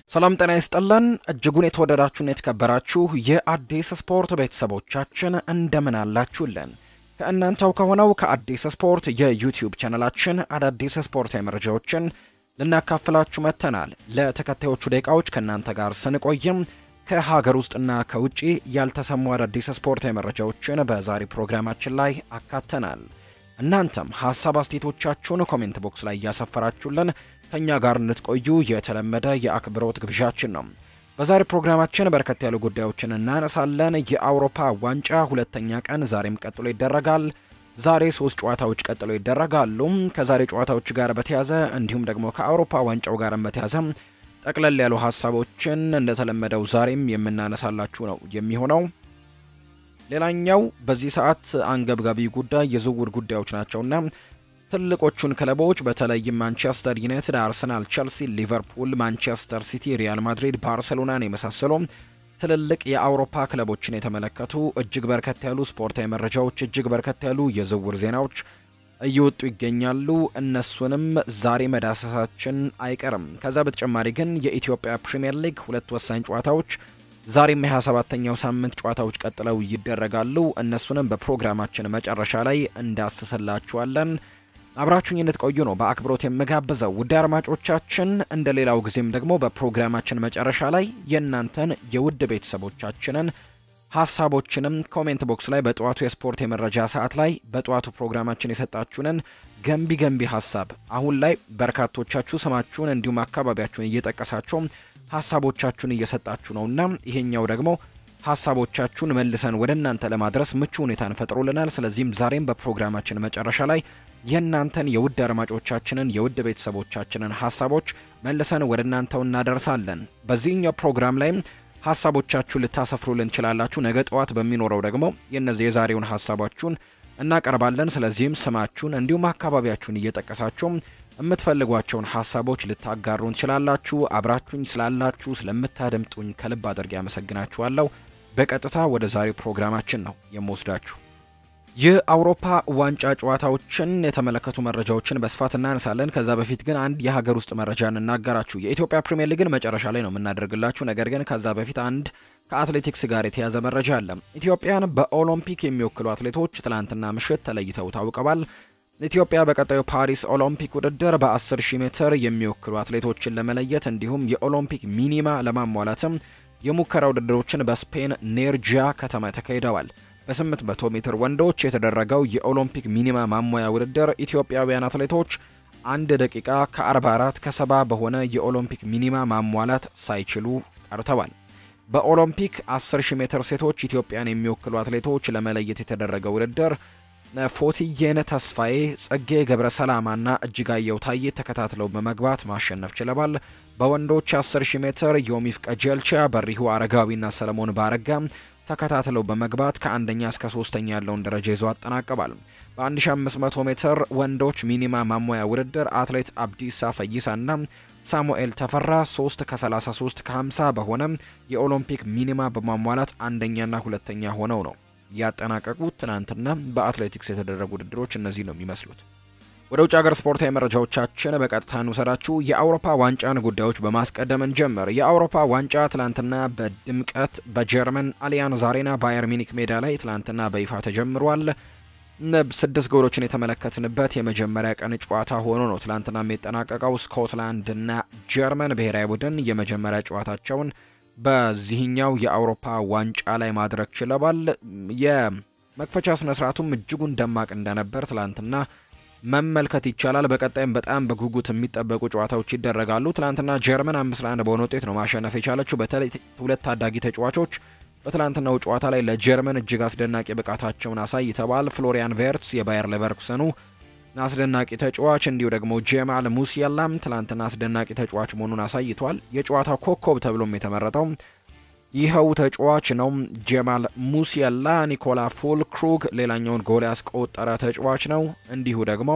ሰላም ጤና ይስጥልን እጅጉን የተወደዳችሁና የተከበራችሁ የአዲስ ስፖርት ቤተሰቦቻችን እንደምን አላችሁልን? ከእናንተው ከሆነው ከአዲስ ስፖርት የዩቲዩብ ቻነላችን አዳዲስ ስፖርታዊ መረጃዎችን ልናካፍላችሁ መጥተናል። ለተከታዮቹ ደቂቃዎች ከእናንተ ጋር ስንቆይም ከሀገር ውስጥና ከውጭ ያልተሰሙ አዳዲስ ስፖርታዊ መረጃዎችን በዛሬ ፕሮግራማችን ላይ አካተናል። እናንተም ሀሳብ አስተያየቶቻችሁን ኮሜንት ቦክስ ላይ እያሰፈራችሁልን ከኛ ጋር እንድትቆዩ የተለመደ የአክብሮት ግብዣችን ነው። በዛሬ ፕሮግራማችን በርከት ያሉ ጉዳዮችን እናነሳለን። የአውሮፓ ዋንጫ ሁለተኛ ቀን ዛሬም ቀጥሎ ይደረጋል። ዛሬ ሶስት ጨዋታዎች ቀጥሎ ይደረጋሉ። ከዛሬ ጨዋታዎች ጋር በተያዘ እንዲሁም ደግሞ ከአውሮፓ ዋንጫው ጋር በተያዘ ጠቅለል ያሉ ሀሳቦችን እንደተለመደው ዛሬም የምናነሳላችሁ ነው የሚሆነው። ሌላኛው በዚህ ሰዓት አንገብጋቢ ጉዳይ የዝውውር ጉዳዮች ናቸውና ትልቆቹን ክለቦች በተለይም ማንቸስተር ዩናይትድ፣ አርሰናል፣ ቸልሲ፣ ሊቨርፑል፣ ማንቸስተር ሲቲ፣ ሪያል ማድሪድ፣ ባርሴሎናን የመሳሰሉ ትልልቅ የአውሮፓ ክለቦችን የተመለከቱ እጅግ በርከት ያሉ ስፖርታዊ መረጃዎች፣ እጅግ በርከት ያሉ የዝውውር ዜናዎች እየወጡ ይገኛሉ። እነሱንም ዛሬ መዳሰሳችን አይቀርም። ከዛ በተጨማሪ ግን የኢትዮጵያ ፕሪምየር ሊግ ሁለት ወሳኝ ጨዋታዎች ዛሬም የ27ኛው ሳምንት ጨዋታዎች ቀጥለው ይደረጋሉ። እነሱንም በፕሮግራማችን መጨረሻ ላይ እንዳስስላችኋለን። አብራችሁኝ እንድትቆዩ ነው በአክብሮት የምጋብዘው። ውድ አድማጮቻችን፣ እንደ ሌላው ጊዜም ደግሞ በፕሮግራማችን መጨረሻ ላይ የእናንተን የውድ ቤተሰቦቻችንን ሀሳቦችንም ኮሜንት ቦክስ ላይ በጠዋቱ የስፖርት የመረጃ ሰዓት ላይ በጠዋቱ ፕሮግራማችን የሰጣችሁንን ገንቢ ገንቢ ሀሳብ አሁን ላይ በርካቶቻችሁ ስማችሁን እንዲሁም አካባቢያችሁን እየጠቀሳችሁ ሀሳቦቻችሁን እየሰጣችሁ ነውና ይሄኛው ደግሞ ሀሳቦቻችሁን መልሰን ወደ እናንተ ለማድረስ ምቹ ሁኔታን ፈጥሮልናል። ስለዚህም ዛሬም በፕሮግራማችን መጨረሻ ላይ የእናንተን የውድ አድማጮቻችንን የውድ ቤተሰቦቻችንን ሀሳቦች መልሰን ወደ እናንተው እናደርሳለን። በዚህኛው ፕሮግራም ላይም ሀሳቦቻችሁን ልታሰፍሩልን ትችላላችሁ። ነገ ጠዋት በሚኖረው ደግሞ የነዚህ የዛሬውን ሀሳባችሁን እናቀርባለን። ስለዚህም ስማችሁን እንዲሁም አካባቢያችሁን እየጠቀሳችሁ የምትፈልጓቸውን ሀሳቦች ልታጋሩን ትችላላችሁ። አብራችሁኝ ስላላችሁ ስለምታደምጡኝ ከልብ አድርጌ አመሰግናችኋለሁ። በቀጥታ ወደ ዛሬው ፕሮግራማችን ነው የምወስዳችሁ። የአውሮፓ ዋንጫ ጨዋታዎችን የተመለከቱ መረጃዎችን በስፋት እናነሳለን። ከዛ በፊት ግን አንድ የሀገር ውስጥ መረጃ እንናገራችሁ። የኢትዮጵያ ፕሪምየር ሊግን መጨረሻ ላይ ነው የምናደርግላችሁ። ነገር ግን ከዛ በፊት አንድ ከአትሌቲክስ ጋር የተያዘ መረጃ አለ። ኢትዮጵያን በኦሎምፒክ የሚወክሉ አትሌቶች ትላንትና ምሽት ተለይተው ታውቀዋል። ኢትዮጵያ በቀጣዩ ፓሪስ ኦሎምፒክ ውድድር በ10 ሺህ ሜትር የሚወክሉ አትሌቶችን ለመለየት እንዲሁም የኦሎምፒክ ሚኒማ ለማሟላትም የሙከራ ውድድሮችን በስፔን ኔርጂያ ከተማ ተካሂደዋል። በ800 ሜትር ወንዶች የተደረገው የኦሎምፒክ ሚኒማ ማሟያ ውድድር ኢትዮጵያውያን አትሌቶች አንድ ደቂቃ ከ44 ከ70 በሆነ የኦሎምፒክ ሚኒማ ማሟላት ሳይችሉ ቀርተዋል። በኦሎምፒክ 10000 ሜትር ሴቶች ኢትዮጵያን የሚወክሉ አትሌቶች ለመለየት የተደረገው ውድድር ፎቲየነ ተስፋዬ፣ ጸጌ ገብረ ሰላማና እጅጋየው ታዬ ተከታትለው በመግባት ማሸነፍ ችለዋል። በወንዶች 10000 ሜትር ዮሚፍ ቀጀልቻ፣ በሪሁ አረጋዊና ሰለሞን ባረጋ ተከታትለው በመግባት ከአንደኛ እስከ ሶስተኛ ያለውን ደረጃ ይዘው አጠናቀዋል። በ1500 ሜትር ወንዶች ሚኒማ ማሟያ ውድድር አትሌት አብዲሳ ፈይሳና ሳሙኤል ተፈራ 3 ከ33 ከ50 በሆነ የኦሎምፒክ ሚኒማ በማሟላት አንደኛና ሁለተኛ ሆነው ነው ያጠናቀቁት። ትናንትና በአትሌቲክስ የተደረጉ ውድድሮች እነዚህ ነው የሚመስሉት። ወደ ውጭ ሀገር ስፖርታዊ መረጃዎቻችን በቀጥታ እንውሰዳችሁ። የአውሮፓ ዋንጫን ጉዳዮች በማስቀደም እንጀምር። የአውሮፓ ዋንጫ ትላንትና በድምቀት በጀርመን አሊያንዝ አሬና ባየር ሚኒክ ሜዳ ላይ ትላንትና በይፋ ተጀምሯል። ስድስት ጎሎችን የተመለከትንበት የመጀመሪያ ቀን ጨዋታ ሆኖ ነው ትላንትና የሚጠናቀቀው። ስኮትላንድ እና ጀርመን ብሔራዊ ቡድን የመጀመሪያ ጨዋታቸውን በዚህኛው የአውሮፓ ዋንጫ ላይ ማድረግ ችለዋል። የመክፈቻ ስነስርዓቱም እጅጉን ደማቅ እንደነበር ትላንትና መመልከት ይቻላል። በቀጣይም በጣም በጉጉት የሚጠበቁ ጨዋታዎች ይደረጋሉ። ትላንትና ጀርመን አምስት ለአንድ በሆነ ውጤት ነው ማሸነፍ የቻለችው። በተለይ ሁለት ታዳጊ ተጫዋቾች በትላንትናው ጨዋታ ላይ ለጀርመን እጅግ አስደናቂ ብቃታቸውን አሳይተዋል። ፍሎሪያን ቬርትስ የባየር ሌቨርኩሰኑ አስደናቂ ተጫዋች እንዲሁ ደግሞ ጄማል ሙሲያላም ትላንትና አስደናቂ ተጫዋች መሆኑን አሳይቷል። የጨዋታው ኮከብ ተብሎም የተመረጠው ይኸው ተጫዋች ነው። ጄማል ሙሲያላ ኒኮላ ፉል ክሩግ ሌላኛውን ጎል ያስቆጠረ ተጫዋች ነው። እንዲሁ ደግሞ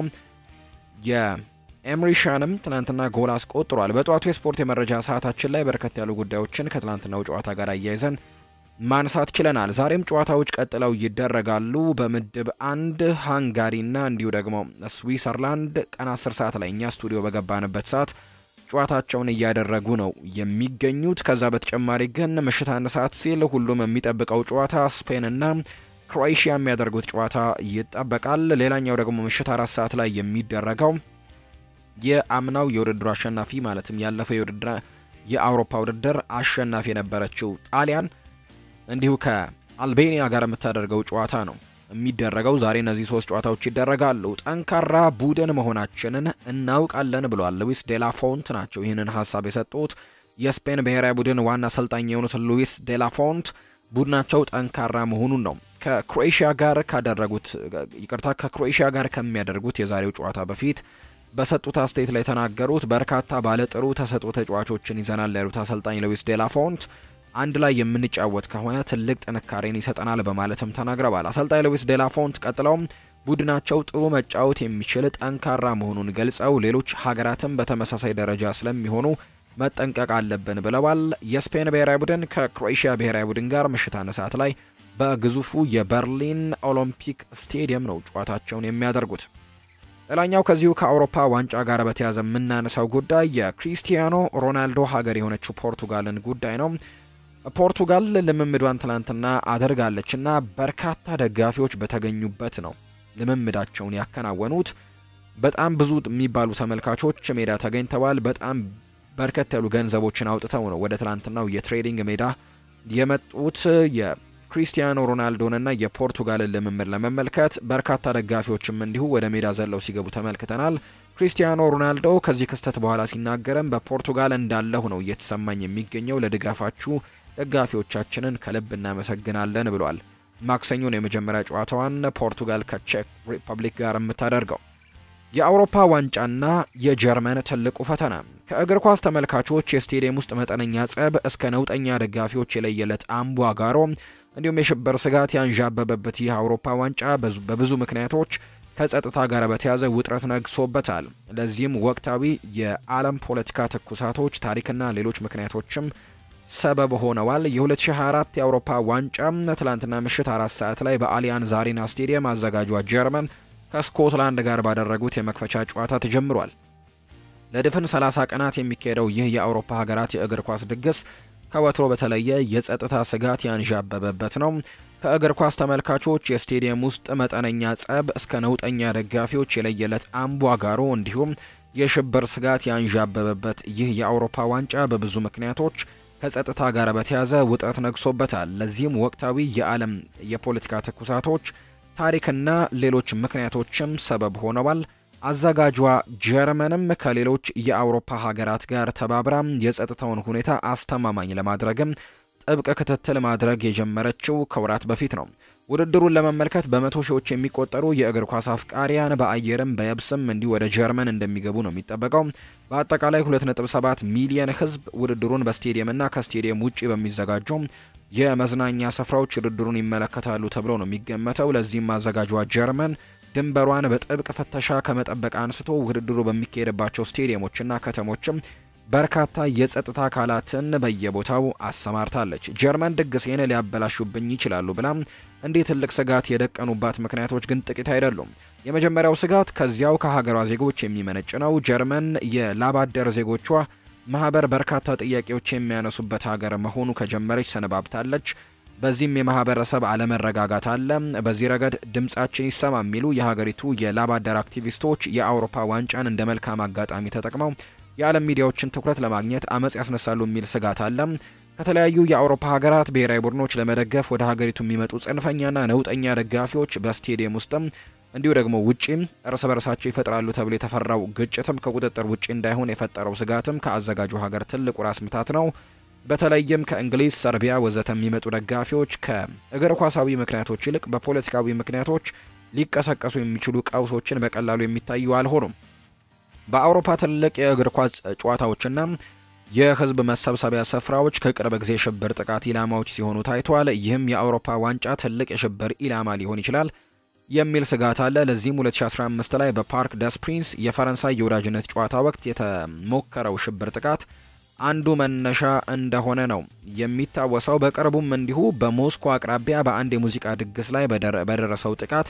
የኤምሪሻንም ትናንትና ጎል አስቆጥሯል። በጠዋቱ የስፖርት የመረጃ ሰዓታችን ላይ በርከት ያሉ ጉዳዮችን ከትላንትናው ጨዋታ ጋር አያይዘን ማንሳት ችለናል። ዛሬም ጨዋታዎች ቀጥለው ይደረጋሉ። በምድብ አንድ ሃንጋሪና እንዲሁ ደግሞ ስዊዘርላንድ ቀን 10 ሰዓት ላይ እኛ ስቱዲዮ በገባንበት ሰዓት ጨዋታቸውን እያደረጉ ነው የሚገኙት። ከዛ በተጨማሪ ግን ምሽት አንድ ሰዓት ሲል ሁሉም የሚጠብቀው ጨዋታ ስፔንና ክሮኤሽያ የሚያደርጉት ጨዋታ ይጠበቃል። ሌላኛው ደግሞ ምሽት አራት ሰዓት ላይ የሚደረገው የአምናው የውድድሩ አሸናፊ ማለትም ያለፈው የውድድር የአውሮፓ ውድድር አሸናፊ የነበረችው ጣሊያን እንዲሁ ከአልቤኒያ ጋር የምታደርገው ጨዋታ ነው የሚደረገው። ዛሬ እነዚህ ሶስት ጨዋታዎች ይደረጋሉ። ጠንካራ ቡድን መሆናችንን እናውቃለን ብለዋል ሉዊስ ዴላፎንት ናቸው ይህንን ሀሳብ የሰጡት። የስፔን ብሔራዊ ቡድን ዋና አሰልጣኝ የሆኑት ሉዊስ ዴላፎንት ቡድናቸው ጠንካራ መሆኑን ነው ከክሮኤሽያ ጋር ካደረጉት ይቅርታ ከክሮኤሽያ ጋር ከሚያደርጉት የዛሬው ጨዋታ በፊት በሰጡት አስተያየት ላይ የተናገሩት። በርካታ ባለጥሩ ተሰጥኦ ተጫዋቾችን ይዘናል ያሉት አሰልጣኝ ሉዊስ ዴላፎንት አንድ ላይ የምንጫወት ከሆነ ትልቅ ጥንካሬን ይሰጠናል በማለትም ተናግረዋል። አሰልጣኝ ሉዊስ ዴላፎንት ቀጥለውም ቡድናቸው ጥሩ መጫወት የሚችል ጠንካራ መሆኑን ገልጸው ሌሎች ሀገራትም በተመሳሳይ ደረጃ ስለሚሆኑ መጠንቀቅ አለብን ብለዋል። የስፔን ብሔራዊ ቡድን ከክሮኤሽያ ብሔራዊ ቡድን ጋር ምሽት አንድ ሰዓት ላይ በግዙፉ የበርሊን ኦሎምፒክ ስቴዲየም ነው ጨዋታቸውን የሚያደርጉት። ሌላኛው ከዚሁ ከአውሮፓ ዋንጫ ጋር በተያያዘ የምናነሳው ጉዳይ የክሪስቲያኖ ሮናልዶ ሀገር የሆነችው ፖርቱጋልን ጉዳይ ነው። ፖርቱጋል ልምምዷን ትላንትና አድርጋለች እና በርካታ ደጋፊዎች በተገኙበት ነው ልምምዳቸውን ያከናወኑት። በጣም ብዙ የሚባሉ ተመልካቾች ሜዳ ተገኝተዋል። በጣም በርከት ያሉ ገንዘቦችን አውጥተው ነው ወደ ትላንትናው የትሬዲንግ ሜዳ የመጡት የክሪስቲያኖ ሮናልዶንና የፖርቱጋልን ልምምድ ለመመልከት። በርካታ ደጋፊዎችም እንዲሁ ወደ ሜዳ ዘለው ሲገቡ ተመልክተናል። ክሪስቲያኖ ሮናልዶ ከዚህ ክስተት በኋላ ሲናገርም በፖርቱጋል እንዳለሁ ነው እየተሰማኝ የሚገኘው ለድጋፋችሁ ደጋፊዎቻችንን ከልብ እናመሰግናለን ብሏል። ማክሰኞን የመጀመሪያ ጨዋታዋን ፖርቱጋል ከቼክ ሪፐብሊክ ጋር የምታደርገው የአውሮፓ ዋንጫና የጀርመን ትልቁ ፈተና ከእግር ኳስ ተመልካቾች የስቴዲየም ውስጥ መጠነኛ ጸብ እስከ ነውጠኛ ደጋፊዎች የለየለት አምባጓሮ እንዲሁም የሽብር ስጋት ያንዣበበበት ይህ አውሮፓ ዋንጫ በብዙ ምክንያቶች ከጸጥታ ጋር በተያዘ ውጥረት ነግሶበታል። ለዚህም ወቅታዊ የዓለም ፖለቲካ ትኩሳቶች፣ ታሪክና ሌሎች ምክንያቶችም ሰበብ ሆነዋል። የ2024 የአውሮፓ ዋንጫ ትላንትና ምሽት አራት ሰዓት ላይ በአሊያንዝ አሬና ስቴዲየም አዘጋጇ ጀርመን ከስኮትላንድ ጋር ባደረጉት የመክፈቻ ጨዋታ ተጀምሯል። ለድፍን 30 ቀናት የሚካሄደው ይህ የአውሮፓ ሀገራት የእግር ኳስ ድግስ ከወትሮ በተለየ የጸጥታ ስጋት ያንዣበበበት ነው። ከእግር ኳስ ተመልካቾች የስቴዲየም ውስጥ መጠነኛ ጸብ እስከ ነውጠኛ ደጋፊዎች የለየለት አምባጓሮ እንዲሁም የሽብር ስጋት ያንዣበበበት ይህ የአውሮፓ ዋንጫ በብዙ ምክንያቶች ከጸጥታ ጋር በተያዘ ውጥረት ነግሶበታል። ለዚህም ወቅታዊ የዓለም የፖለቲካ ትኩሳቶች ታሪክና ሌሎች ምክንያቶችም ሰበብ ሆነዋል። አዘጋጇ ጀርመንም ከሌሎች የአውሮፓ ሀገራት ጋር ተባብራ የጸጥታውን ሁኔታ አስተማማኝ ለማድረግም ጥብቅ ክትትል ማድረግ የጀመረችው ከወራት በፊት ነው። ውድድሩን ለመመልከት በመቶ ሺዎች የሚቆጠሩ የእግር ኳስ አፍቃሪያን በአየርም በየብስም እንዲሁ ወደ ጀርመን እንደሚገቡ ነው የሚጠበቀው። በአጠቃላይ 2.7 ሚሊየን ሕዝብ ውድድሩን በስቴዲየምና ከስቴዲየም ውጪ በሚዘጋጁ የመዝናኛ ስፍራዎች ውድድሩን ይመለከታሉ ተብሎ ነው የሚገመተው። ለዚህም አዘጋጇ ጀርመን ድንበሯን በጥብቅ ፍተሻ ከመጠበቅ አንስቶ ውድድሩ በሚካሄድባቸው ስቴዲየሞችና ከተሞችም በርካታ የጸጥታ አካላትን በየቦታው አሰማርታለች። ጀርመን ድግሴን ሊያበላሹብኝ ይችላሉ ብላ እንዲህ ትልቅ ስጋት የደቀኑባት ምክንያቶች ግን ጥቂት አይደሉም። የመጀመሪያው ስጋት ከዚያው ከሀገሯ ዜጎች የሚመነጭ ነው። ጀርመን የላባደር ዜጎቿ ማህበር በርካታ ጥያቄዎች የሚያነሱበት ሀገር መሆኑ ከጀመረች ሰነባብታለች። በዚህም የማህበረሰብ አለመረጋጋት አለ። በዚህ ረገድ ድምጻችን ይሰማ የሚሉ የሀገሪቱ የላባደር አክቲቪስቶች የአውሮፓ ዋንጫን እንደ መልካም አጋጣሚ ተጠቅመው የዓለም ሚዲያዎችን ትኩረት ለማግኘት አመጽ ያስነሳሉ የሚል ስጋት አለ። ከተለያዩ የአውሮፓ ሀገራት ብሔራዊ ቡድኖች ለመደገፍ ወደ ሀገሪቱ የሚመጡ ጽንፈኛና ነውጠኛ ደጋፊዎች በስቴዲየም ውስጥም እንዲሁ ደግሞ ውጪም እርስ በርሳቸው ይፈጥራሉ ተብሎ የተፈራው ግጭትም ከቁጥጥር ውጪ እንዳይሆን የፈጠረው ስጋትም ከአዘጋጁ ሀገር ትልቁ ራስ ምታት ነው። በተለይም ከእንግሊዝ፣ ሰርቢያ ወዘተ የሚመጡ ደጋፊዎች ከእግር ኳሳዊ ምክንያቶች ይልቅ በፖለቲካዊ ምክንያቶች ሊቀሰቀሱ የሚችሉ ቀውሶችን በቀላሉ የሚታዩ አልሆኑም። በአውሮፓ ትልቅ የእግር ኳስ ጨዋታዎችና የህዝብ መሰብሰቢያ ስፍራዎች ከቅርብ ጊዜ ሽብር ጥቃት ኢላማዎች ሲሆኑ ታይቷል። ይህም የአውሮፓ ዋንጫ ትልቅ የሽብር ኢላማ ሊሆን ይችላል የሚል ስጋት አለ። ለዚህም 2015 ላይ በፓርክ ደስ ፕሪንስ የፈረንሳይ የወዳጅነት ጨዋታ ወቅት የተሞከረው ሽብር ጥቃት አንዱ መነሻ እንደሆነ ነው የሚታወሰው። በቅርቡም እንዲሁ በሞስኮ አቅራቢያ በአንድ የሙዚቃ ድግስ ላይ በደረሰው ጥቃት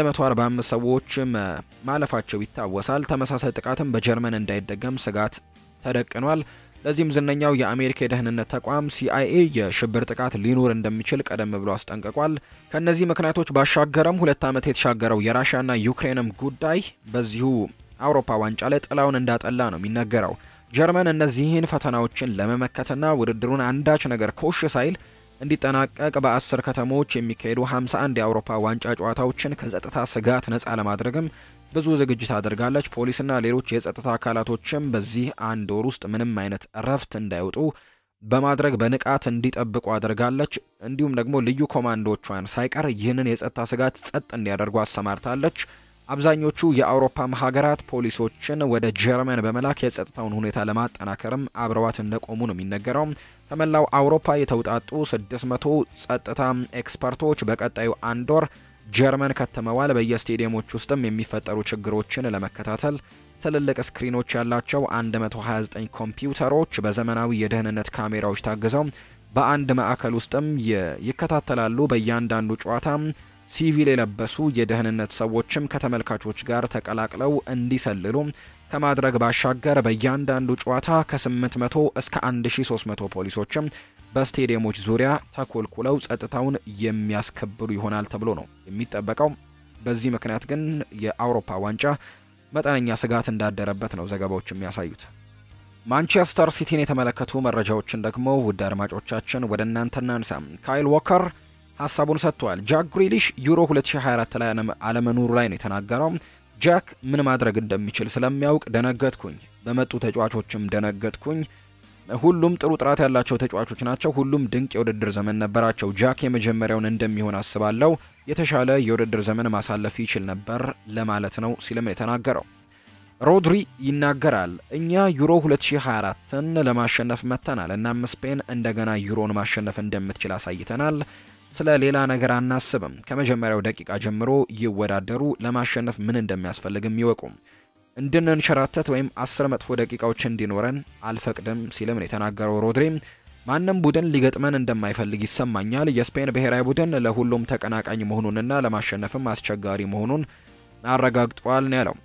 145 ሰዎች ማለፋቸው ይታወሳል። ተመሳሳይ ጥቃትም በጀርመን እንዳይደገም ስጋት ተደቅኗል። ለዚህም ዝነኛው የአሜሪካ የደህንነት ተቋም ሲአይኤ የሽብር ጥቃት ሊኖር እንደሚችል ቀደም ብሎ አስጠንቅቋል። ከእነዚህ ምክንያቶች ባሻገረም ሁለት ዓመት የተሻገረው የራሽያና ዩክሬንም ጉዳይ በዚሁ አውሮፓ ዋንጫ ላይ ጥላውን እንዳጠላ ነው የሚነገረው። ጀርመን እነዚህን ፈተናዎችን ለመመከትና ውድድሩን አንዳች ነገር ኮሽ ሳይል እንዲጠናቀቅ በአስር ከተሞች የሚካሄዱ 51 የአውሮፓ ዋንጫ ጨዋታዎችን ከጸጥታ ስጋት ነፃ ለማድረግም ብዙ ዝግጅት አድርጋለች። ፖሊስና ሌሎች የጸጥታ አካላቶችም በዚህ አንድ ወር ውስጥ ምንም አይነት እረፍት እንዳይወጡ በማድረግ በንቃት እንዲጠብቁ አድርጋለች። እንዲሁም ደግሞ ልዩ ኮማንዶቿን ሳይቀር ይህንን የጸጥታ ስጋት ጸጥ እንዲያደርጉ አሰማርታለች። አብዛኞቹ የአውሮፓም ሀገራት ፖሊሶችን ወደ ጀርመን በመላክ የጸጥታውን ሁኔታ ለማጠናከርም አብረዋት እንደቆሙ ነው የሚነገረው። ከመላው አውሮፓ የተውጣጡ 600 ጸጥታ ኤክስፐርቶች በቀጣዩ አንድ ወር ጀርመን ከተመዋል። በየስቴዲየሞች ውስጥም የሚፈጠሩ ችግሮችን ለመከታተል ትልልቅ ስክሪኖች ያላቸው 129 ኮምፒውተሮች በዘመናዊ የደህንነት ካሜራዎች ታግዘው በአንድ ማዕከል ውስጥም ይከታተላሉ። በእያንዳንዱ ጨዋታ ሲቪል የለበሱ የደህንነት ሰዎችም ከተመልካቾች ጋር ተቀላቅለው እንዲሰልሉ ከማድረግ ባሻገር በእያንዳንዱ ጨዋታ ከ800 እስከ 1300 ፖሊሶችም በስቴዲየሞች ዙሪያ ተኮልኩለው ጸጥታውን የሚያስከብሩ ይሆናል ተብሎ ነው የሚጠበቀው። በዚህ ምክንያት ግን የአውሮፓ ዋንጫ መጠነኛ ስጋት እንዳደረበት ነው ዘገባዎች የሚያሳዩት። ማንቸስተር ሲቲን የተመለከቱ መረጃዎችን ደግሞ ውድ አድማጮቻችን ወደ እናንተ እናንሳ። ካይል ዎከር ሀሳቡን ሰጥቷል። ጃክ ግሪሊሽ ዩሮ 2024 ላይ አለመኖሩ ላይ ነው የተናገረው። ጃክ ምን ማድረግ እንደሚችል ስለሚያውቅ ደነገጥኩኝ፣ በመጡ ተጫዋቾችም ደነገጥኩኝ። ሁሉም ጥሩ ጥራት ያላቸው ተጫዋቾች ናቸው። ሁሉም ድንቅ የውድድር ዘመን ነበራቸው። ጃክ የመጀመሪያውን እንደሚሆን አስባለሁ። የተሻለ የውድድር ዘመን ማሳለፍ ይችል ነበር ለማለት ነው ሲልም የተናገረው። ሮድሪ ይናገራል። እኛ ዩሮ 2024ን ለማሸነፍ መጥተናል። እናም ስፔን እንደገና ዩሮን ማሸነፍ እንደምትችል አሳይተናል። ስለ ሌላ ነገር አናስብም። ከመጀመሪያው ደቂቃ ጀምሮ ይወዳደሩ፣ ለማሸነፍ ምን እንደሚያስፈልግም ይወቁ። እንድንንሸራተት ወይም አስር መጥፎ ደቂቃዎች እንዲኖረን አልፈቅድም ሲልም ነው የተናገረው ሮድሪ። ማንም ቡድን ሊገጥመን እንደማይፈልግ ይሰማኛል። የስፔን ብሔራዊ ቡድን ለሁሉም ተቀናቃኝ መሆኑንና ለማሸነፍም አስቸጋሪ መሆኑን አረጋግጧል ነው ያለው።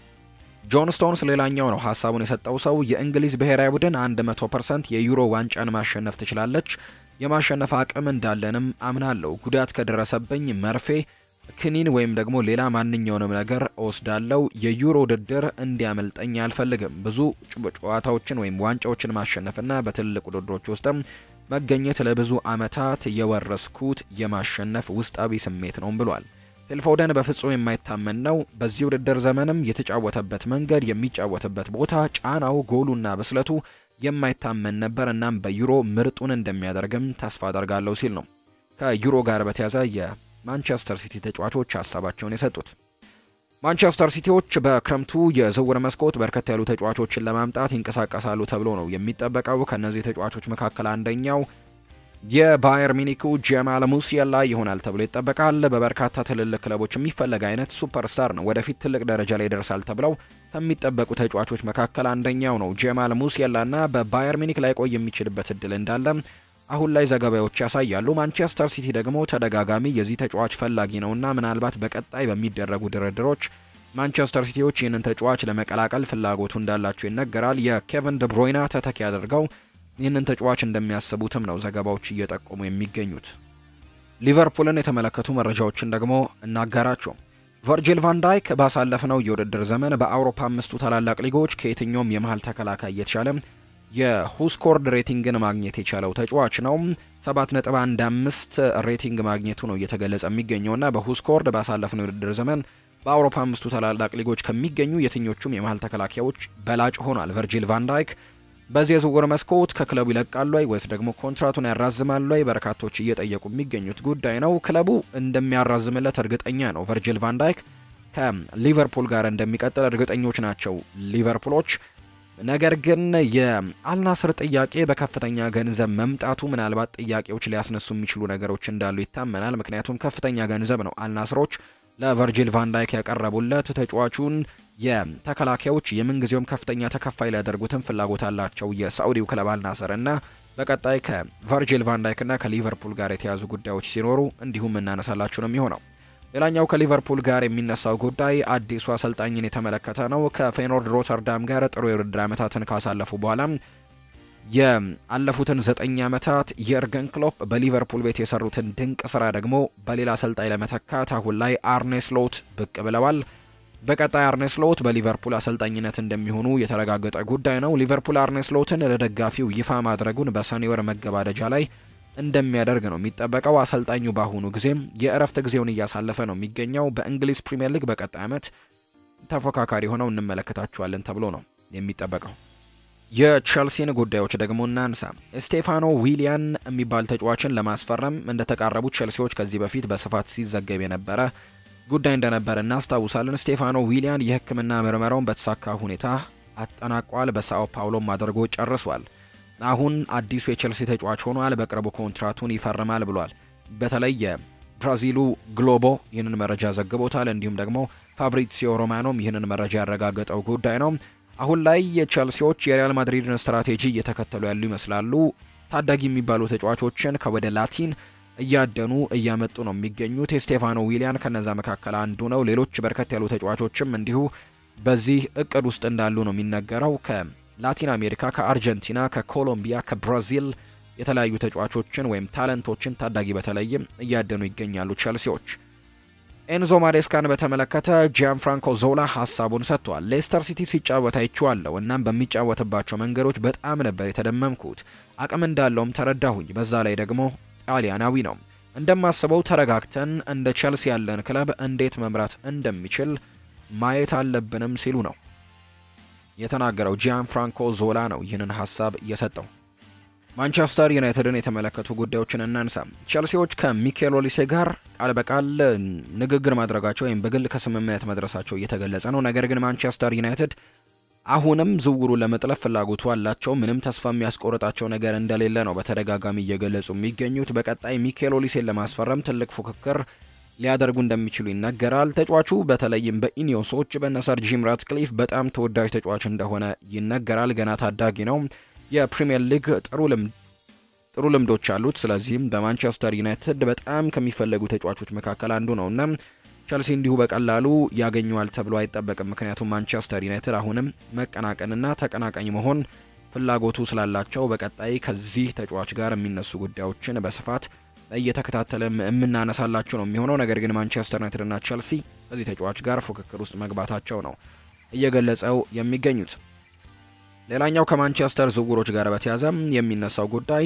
ጆን ስቶንስ ሌላኛው ነው ሀሳቡን የሰጠው ሰው። የእንግሊዝ ብሔራዊ ቡድን 100% የዩሮ ዋንጫን ማሸነፍ ትችላለች። የማሸነፍ አቅም እንዳለንም አምናለሁ። ጉዳት ከደረሰብኝ መርፌ ክኒን ወይም ደግሞ ሌላ ማንኛውንም ነገር እወስዳለሁ። የዩሮ ውድድር እንዲያመልጠኝ አልፈልግም። ብዙ ጨዋታዎችን ወይም ዋንጫዎችን ማሸነፍና በትልቅ ውድድሮች ውስጥም መገኘት ለብዙ ዓመታት የወረስኩት የማሸነፍ ውስጣዊ ስሜት ነው ብሏል። ፊልፎደን በፍጹም የማይታመን ነው። በዚህ ውድድር ዘመንም የተጫወተበት መንገድ፣ የሚጫወትበት ቦታ፣ ጫናው፣ ጎሉና ብስለቱ የማይታመን ነበር። እናም በዩሮ ምርጡን እንደሚያደርግም ተስፋ አደርጋለሁ ሲል ነው ከዩሮ ጋር በተያዘ የማንቸስተር ሲቲ ተጫዋቾች ሀሳባቸውን የሰጡት። ማንቸስተር ሲቲዎች በክረምቱ የዝውውር መስኮት በርከት ያሉ ተጫዋቾችን ለማምጣት ይንቀሳቀሳሉ ተብሎ ነው የሚጠበቀው። ከእነዚህ ተጫዋቾች መካከል አንደኛው የባየር ሚኒኩ ጀማል ሙሲያላ ይሆናል ተብሎ ይጠበቃል። በበርካታ ትልልቅ ክለቦች የሚፈለግ አይነት ሱፐርስታር ነው። ወደፊት ትልቅ ደረጃ ላይ ይደርሳል ተብለው ከሚጠበቁ ተጫዋቾች መካከል አንደኛው ነው ጀማል ሙሲያላ እና በባየር ሚኒክ ላይ ቆይ የሚችልበት እድል እንዳለ አሁን ላይ ዘገባዎች ያሳያሉ። ማንቸስተር ሲቲ ደግሞ ተደጋጋሚ የዚህ ተጫዋች ፈላጊ ነውና ምናልባት በቀጣይ በሚደረጉ ድርድሮች ማንቸስተር ሲቲዎች ይህንን ተጫዋች ለመቀላቀል ፍላጎቱ እንዳላቸው ይነገራል። የኬቨን ደብሮይና ተተኪ አድርገው ይህንን ተጫዋች እንደሚያስቡትም ነው ዘገባዎች እየጠቆሙ የሚገኙት። ሊቨርፑልን የተመለከቱ መረጃዎችን ደግሞ እናጋራቸው። ቨርጂል ቫን ዳይክ ባሳለፍነው የውድድር ዘመን በአውሮፓ አምስቱ ታላላቅ ሊጎች ከየትኛውም የመሀል ተከላካይ እየተሻለ የሁስኮርድ ሬቲንግን ማግኘት የቻለው ተጫዋች ነው። 7.15 ሬቲንግ ማግኘቱ ነው እየተገለጸ የሚገኘውና በሁስኮርድ ባሳለፍነው የውድድር ዘመን በአውሮፓ አምስቱ ታላላቅ ሊጎች ከሚገኙ የትኞቹም የመሀል ተከላካዮች በላጭ ሆኗል። ቨርጂል ቫን ዳይክ በዚህ የዝውውር መስኮት ከክለቡ ይለቃሉ ወይ ወይስ ደግሞ ኮንትራቱን ያራዝማሉ ወይ? በርካቶች እየጠየቁ የሚገኙት ጉዳይ ነው። ክለቡ እንደሚያራዝምለት እርግጠኛ ነው። ቨርጂል ቫን ዳይክ ከሊቨርፑል ጋር እንደሚቀጥል እርግጠኞች ናቸው ሊቨርፑሎች። ነገር ግን የአልናስር ጥያቄ በከፍተኛ ገንዘብ መምጣቱ ምናልባት ጥያቄዎች ሊያስነሱ የሚችሉ ነገሮች እንዳሉ ይታመናል። ምክንያቱም ከፍተኛ ገንዘብ ነው አልናስሮች ለቨርጂል ቫን ዳይክ ያቀረቡለት ተጫዋቹን የተከላካዮች የምንጊዜውም ከፍተኛ ተከፋይ ሊያደርጉትን ፍላጎት አላቸው የሳዑዲው ክለብ አልናስር እና በቀጣይ ከቨርጂል ቫን ዳይክ እና ከሊቨርፑል ጋር የተያዙ ጉዳዮች ሲኖሩ እንዲሁም እናነሳላችሁ ነው የሚሆነው። ሌላኛው ከሊቨርፑል ጋር የሚነሳው ጉዳይ አዲሱ አሰልጣኝን የተመለከተ ነው። ከፌኖርድ ሮተርዳም ጋር ጥሩ የውድድር ዓመታትን ካሳለፉ በኋላ የአለፉትን ዘጠኝ ዓመታት የእርገን ክሎፕ በሊቨርፑል ቤት የሰሩትን ድንቅ ስራ ደግሞ በሌላ አሰልጣኝ ለመተካት አሁን ላይ አርኔ ስሎት ብቅ ብለዋል። በቀጣይ አርኔ ስሎት በሊቨርፑል አሰልጣኝነት እንደሚሆኑ የተረጋገጠ ጉዳይ ነው። ሊቨርፑል አርኔ ስሎትን ለደጋፊው ይፋ ማድረጉን በሰኔ ወር መገባደጃ ላይ እንደሚያደርግ ነው የሚጠበቀው። አሰልጣኙ በአሁኑ ጊዜም የእረፍት ጊዜውን እያሳለፈ ነው የሚገኘው። በእንግሊዝ ፕሪምየር ሊግ በቀጣይ ዓመት ተፎካካሪ ሆነው እንመለከታቸዋለን ተብሎ ነው የሚጠበቀው። የቼልሲን ጉዳዮች ደግሞ እናንሳ። ስቴፋኖ ዊሊያን የሚባል ተጫዋችን ለማስፈረም እንደተቃረቡ ቼልሲዎች ከዚህ በፊት በስፋት ሲዘገብ የነበረ ጉዳይ እንደነበር እናስታውሳለን። ስቴፋኖ ዊሊያን የሕክምና ምርመራውን በተሳካ ሁኔታ አጠናቋል። በሳኦ ፓውሎም አድርጎ ጨርሷል። አሁን አዲሱ የቼልሲ ተጫዋች ሆኗል። በቅርቡ ኮንትራቱን ይፈርማል ብሏል። በተለይ የብራዚሉ ግሎቦ ይህንን መረጃ ዘግቦታል። እንዲሁም ደግሞ ፋብሪሲዮ ሮማኖም ይህንን መረጃ ያረጋገጠው ጉዳይ ነው። አሁን ላይ የቼልሲዎች የሪያል ማድሪድን ስትራቴጂ እየተከተሉ ያሉ ይመስላሉ። ታዳጊ የሚባሉ ተጫዋቾችን ከወደ ላቲን እያደኑ እያመጡ ነው የሚገኙት። የስቴፋኖ ዊሊያን ከነዛ መካከል አንዱ ነው። ሌሎች በርከት ያሉ ተጫዋቾችም እንዲሁ በዚህ እቅድ ውስጥ እንዳሉ ነው የሚነገረው። ከላቲን አሜሪካ፣ ከአርጀንቲና፣ ከኮሎምቢያ፣ ከብራዚል የተለያዩ ተጫዋቾችን ወይም ታለንቶችን ታዳጊ በተለይም እያደኑ ይገኛሉ ቼልሲዎች። ኤንዞ ማሬስካን በተመለከተ ጂያን ፍራንኮ ዞላ ሀሳቡን ሰጥቷል። ሌስተር ሲቲ ሲጫወት አይቼዋለሁ። እናም በሚጫወትባቸው መንገዶች በጣም ነበር የተደመምኩት። አቅም እንዳለውም ተረዳሁኝ። በዛ ላይ ደግሞ ጣሊያናዊ ነው። እንደማስበው ተረጋግተን እንደ ቼልሲ ያለን ክለብ እንዴት መምራት እንደሚችል ማየት አለብንም ሲሉ ነው የተናገረው። ጂያን ፍራንኮ ዞላ ነው ይህንን ሀሳብ የሰጠው። ማንቸስተር ዩናይትድን የተመለከቱ ጉዳዮችን እናንሳ። ቼልሲዎች ከሚኬል ኦሊሴ ጋር ቃል በቃል ንግግር ማድረጋቸው ወይም በግል ከስምምነት መድረሳቸው እየተገለጸ ነው። ነገር ግን ማንቸስተር ዩናይትድ አሁንም ዝውውሩ ለመጥለፍ ፍላጎቱ አላቸው። ምንም ተስፋ የሚያስቆርጣቸው ነገር እንደሌለ ነው በተደጋጋሚ እየገለጹ የሚገኙት። በቀጣይ ሚኬል ኦሊሴን ለማስፈረም ትልቅ ፉክክር ሊያደርጉ እንደሚችሉ ይነገራል። ተጫዋቹ በተለይም በኢኒዮሶች በነሰር ጂም ራትክሊፍ በጣም ተወዳጅ ተጫዋች እንደሆነ ይነገራል። ገና ታዳጊ ነው። የፕሪሚየር ሊግ ጥሩ ልምድ ጥሩ ልምዶች አሉት። ስለዚህም በማንቸስተር ዩናይትድ በጣም ከሚፈለጉ ተጫዋቾች መካከል አንዱ ነው እና ቸልሲ እንዲሁ በቀላሉ ያገኘዋል ተብሎ አይጠበቅም። ምክንያቱም ማንቸስተር ዩናይትድ አሁንም መቀናቀንና ተቀናቃኝ መሆን ፍላጎቱ ስላላቸው በቀጣይ ከዚህ ተጫዋች ጋር የሚነሱ ጉዳዮችን በስፋት እየተከታተለ የምናነሳላቸው ነው የሚሆነው። ነገር ግን ማንቸስተር ዩናይትድ እና ቸልሲ ከዚህ ተጫዋች ጋር ፉክክር ውስጥ መግባታቸው ነው እየገለጸው የሚገኙት። ሌላኛው ከማንቸስተር ዝውውሮች ጋር በተያያዘ የሚነሳው ጉዳይ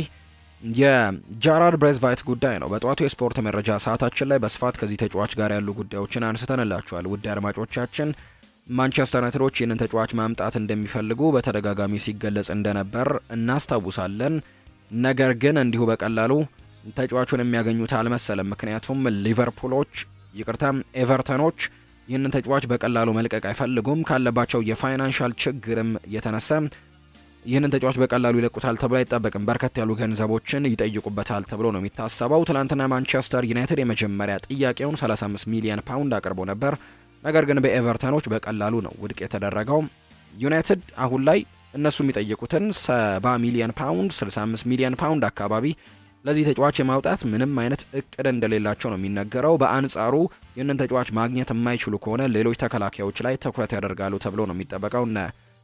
የጃራርድ ብሬዝቫይት ጉዳይ ነው። በጠዋቱ የስፖርት መረጃ ሰዓታችን ላይ በስፋት ከዚህ ተጫዋች ጋር ያሉ ጉዳዮችን አንስተንላችኋል። ውድ አድማጮቻችን ማንቸስተር ዩናይትዶች ይህንን ተጫዋች ማምጣት እንደሚፈልጉ በተደጋጋሚ ሲገለጽ እንደነበር እናስታውሳለን። ነገር ግን እንዲሁ በቀላሉ ተጫዋቹን የሚያገኙት አልመሰለም። ምክንያቱም ሊቨርፑሎች፣ ይቅርታ ኤቨርተኖች ይህንን ተጫዋች በቀላሉ መልቀቅ አይፈልጉም። ካለባቸው የፋይናንሻል ችግርም የተነሳ ይህንን ተጫዋች በቀላሉ ይለቁታል ተብሎ አይጠበቅም። በርከት ያሉ ገንዘቦችን ይጠይቁበታል ተብሎ ነው የሚታሰበው። ትናንትና ማንቸስተር ዩናይትድ የመጀመሪያ ጥያቄውን 35 ሚሊዮን ፓውንድ አቅርቦ ነበር። ነገር ግን በኤቨርተኖች በቀላሉ ነው ውድቅ የተደረገው። ዩናይትድ አሁን ላይ እነሱ የሚጠይቁትን 70 ሚሊዮን ፓውንድ፣ 65 ሚሊዮን ፓውንድ አካባቢ ለዚህ ተጫዋች የማውጣት ምንም አይነት እቅድ እንደሌላቸው ነው የሚነገረው። በአንጻሩ ይህንን ተጫዋች ማግኘት የማይችሉ ከሆነ ሌሎች ተከላካዮች ላይ ትኩረት ያደርጋሉ ተብሎ ነው የሚጠበቀው። እነ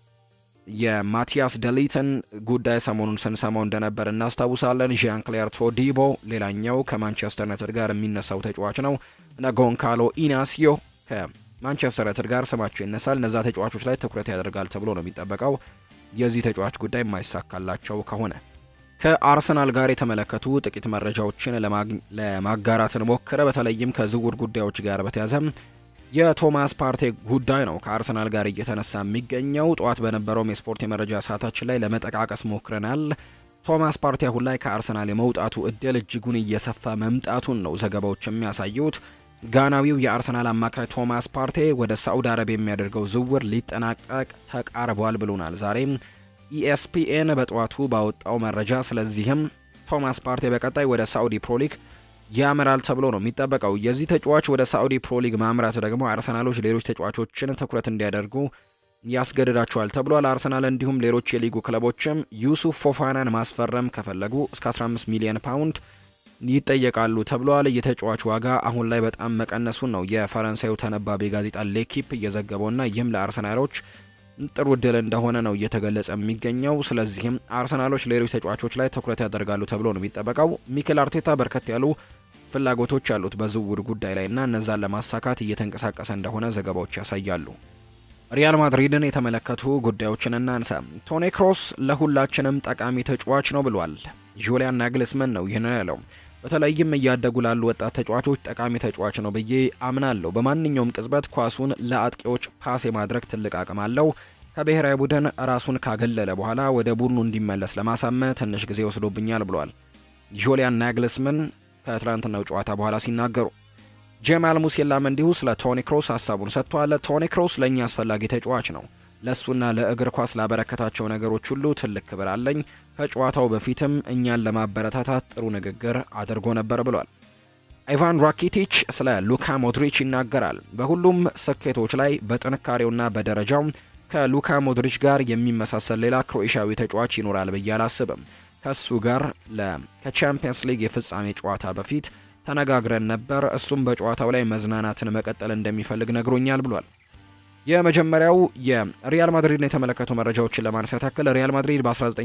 የማቲያስ ደሊትን ጉዳይ ሰሞኑን ስንሰማው እንደነበር እናስታውሳለን። ዣን ክሌር ቶዲቦ ሌላኛው ከማንቸስተር ዩናይትድ ጋር የሚነሳው ተጫዋች ነው። እነ ጎንካሎ ኢናሲዮ ከማንቸስተር ዩናይትድ ጋር ስማቸው ይነሳል። እነዛ ተጫዋቾች ላይ ትኩረት ያደርጋል ተብሎ ነው የሚጠበቀው የዚህ ተጫዋች ጉዳይ የማይሳካላቸው ከሆነ ከአርሰናል ጋር የተመለከቱ ጥቂት መረጃዎችን ለማጋራት ሞከረ። በተለይም ከዝውውር ጉዳዮች ጋር በተያዘ የቶማስ ፓርቴ ጉዳይ ነው ከአርሰናል ጋር እየተነሳ የሚገኘው። ጠዋት በነበረውም የስፖርት የመረጃ ሰዓታችን ላይ ለመጠቃቀስ ሞክረናል። ቶማስ ፓርቴ አሁን ላይ ከአርሰናል የመውጣቱ እድል እጅጉን እየሰፋ መምጣቱን ነው ዘገባዎች የሚያሳዩት። ጋናዊው የአርሰናል አማካይ ቶማስ ፓርቴ ወደ ሳዑዲ አረቢያ የሚያደርገው ዝውውር ሊጠናቀቅ ተቃርቧል ብሎናል ዛሬም ኢኤስፒኤን በጠዋቱ ባወጣው መረጃ። ስለዚህም ቶማስ ፓርቴ በቀጣይ ወደ ሳዑዲ ፕሮሊግ ያመራል ተብሎ ነው የሚጠበቀው። የዚህ ተጫዋች ወደ ሳዑዲ ፕሮሊግ ማምራት ደግሞ አርሰናሎች ሌሎች ተጫዋቾችን ትኩረት እንዲያደርጉ ያስገድዳቸዋል ተብሏል። አርሰናል እንዲሁም ሌሎች የሊጉ ክለቦችም ዩሱፍ ፎፋናን ማስፈረም ከፈለጉ እስከ 15 ሚሊዮን ፓውንድ ይጠየቃሉ ተብሏል። የተጫዋች ዋጋ አሁን ላይ በጣም መቀነሱን ነው የፈረንሳዩ ተነባቢ ጋዜጣ ሌኪፕ እየዘገበውና ይህም ለአርሰናሎች ጥሩ እድል እንደሆነ ነው እየተገለጸ የሚገኘው። ስለዚህም አርሰናሎች ሌሎች ተጫዋቾች ላይ ትኩረት ያደርጋሉ ተብሎ ነው የሚጠበቀው። ሚኬል አርቴታ በርከት ያሉ ፍላጎቶች ያሉት በዝውውር ጉዳይ ላይ እና እነዛን ለማሳካት እየተንቀሳቀሰ እንደሆነ ዘገባዎች ያሳያሉ። ሪያል ማድሪድን የተመለከቱ ጉዳዮችን እናንሳ። ቶኒ ክሮስ ለሁላችንም ጠቃሚ ተጫዋች ነው ብሏል። ጁሊያን ናግልስመን ነው ይህንን ያለው። በተለይም እያደጉ ላሉ ወጣት ተጫዋቾች ጠቃሚ ተጫዋች ነው ብዬ አምናለሁ። በማንኛውም ቅጽበት ኳሱን ለአጥቂዎች ፓስ የማድረግ ትልቅ አቅም አለው። ከብሔራዊ ቡድን ራሱን ካገለለ በኋላ ወደ ቡድኑ እንዲመለስ ለማሳመን ትንሽ ጊዜ ወስዶብኛል ብሏል ጁሊያን ናግልስመን ከትላንትናው ጨዋታ በኋላ ሲናገሩ። ጀማል ሙሴላም እንዲሁ ስለ ቶኒ ክሮስ ሀሳቡን ሰጥቷል። ቶኒ ክሮስ ለእኛ አስፈላጊ ተጫዋች ነው። ለእሱና ለእግር ኳስ ላበረከታቸው ነገሮች ሁሉ ትልቅ ክብር አለኝ። ከጨዋታው በፊትም እኛን ለማበረታታት ጥሩ ንግግር አድርጎ ነበር ብሏል። ኢቫን ራኪቲች ስለ ሉካ ሞድሪች ይናገራል። በሁሉም ስኬቶች ላይ በጥንካሬውና በደረጃው ከሉካ ሞድሪች ጋር የሚመሳሰል ሌላ ክሮኤሽያዊ ተጫዋች ይኖራል ብዬ አላስብም። ከሱ ጋር ከቻምፒየንስ ሊግ የፍጻሜ ጨዋታ በፊት ተነጋግረን ነበር። እሱም በጨዋታው ላይ መዝናናትን መቀጠል እንደሚፈልግ ነግሮኛል ብሏል። የመጀመሪያው የሪያል ማድሪድን የተመለከቱ መረጃዎችን ለማንሳት ያክል ሪያል ማድሪድ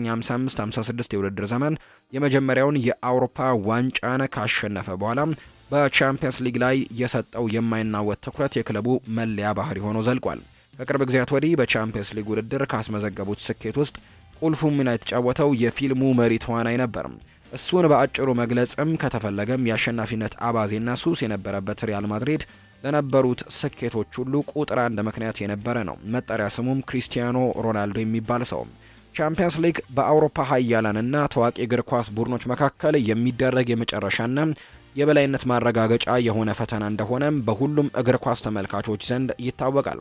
በ1955-56 የውድድር ዘመን የመጀመሪያውን የአውሮፓ ዋንጫን ካሸነፈ በኋላ በቻምፒየንስ ሊግ ላይ የሰጠው የማይናወጥ ትኩረት የክለቡ መለያ ባህሪ ሆኖ ዘልቋል። ከቅርብ ጊዜያት ወዲህ በቻምፒየንስ ሊግ ውድድር ካስመዘገቡት ስኬት ውስጥ ቁልፉ ሚና የተጫወተው የፊልሙ መሪ ተዋናይ ነበር። እሱን በአጭሩ መግለጽም ከተፈለገም የአሸናፊነት አባዜና ሱስ የነበረበት ሪያል ማድሪድ ለነበሩት ስኬቶች ሁሉ ቁጥር አንድ ምክንያት የነበረ ነው። መጠሪያ ስሙም ክሪስቲያኖ ሮናልዶ የሚባል ሰው። ቻምፒየንስ ሊግ በአውሮፓ ሀያላንና ታዋቂ እግር ኳስ ቡድኖች መካከል የሚደረግ የመጨረሻና የበላይነት ማረጋገጫ የሆነ ፈተና እንደሆነም በሁሉም እግር ኳስ ተመልካቾች ዘንድ ይታወቃል።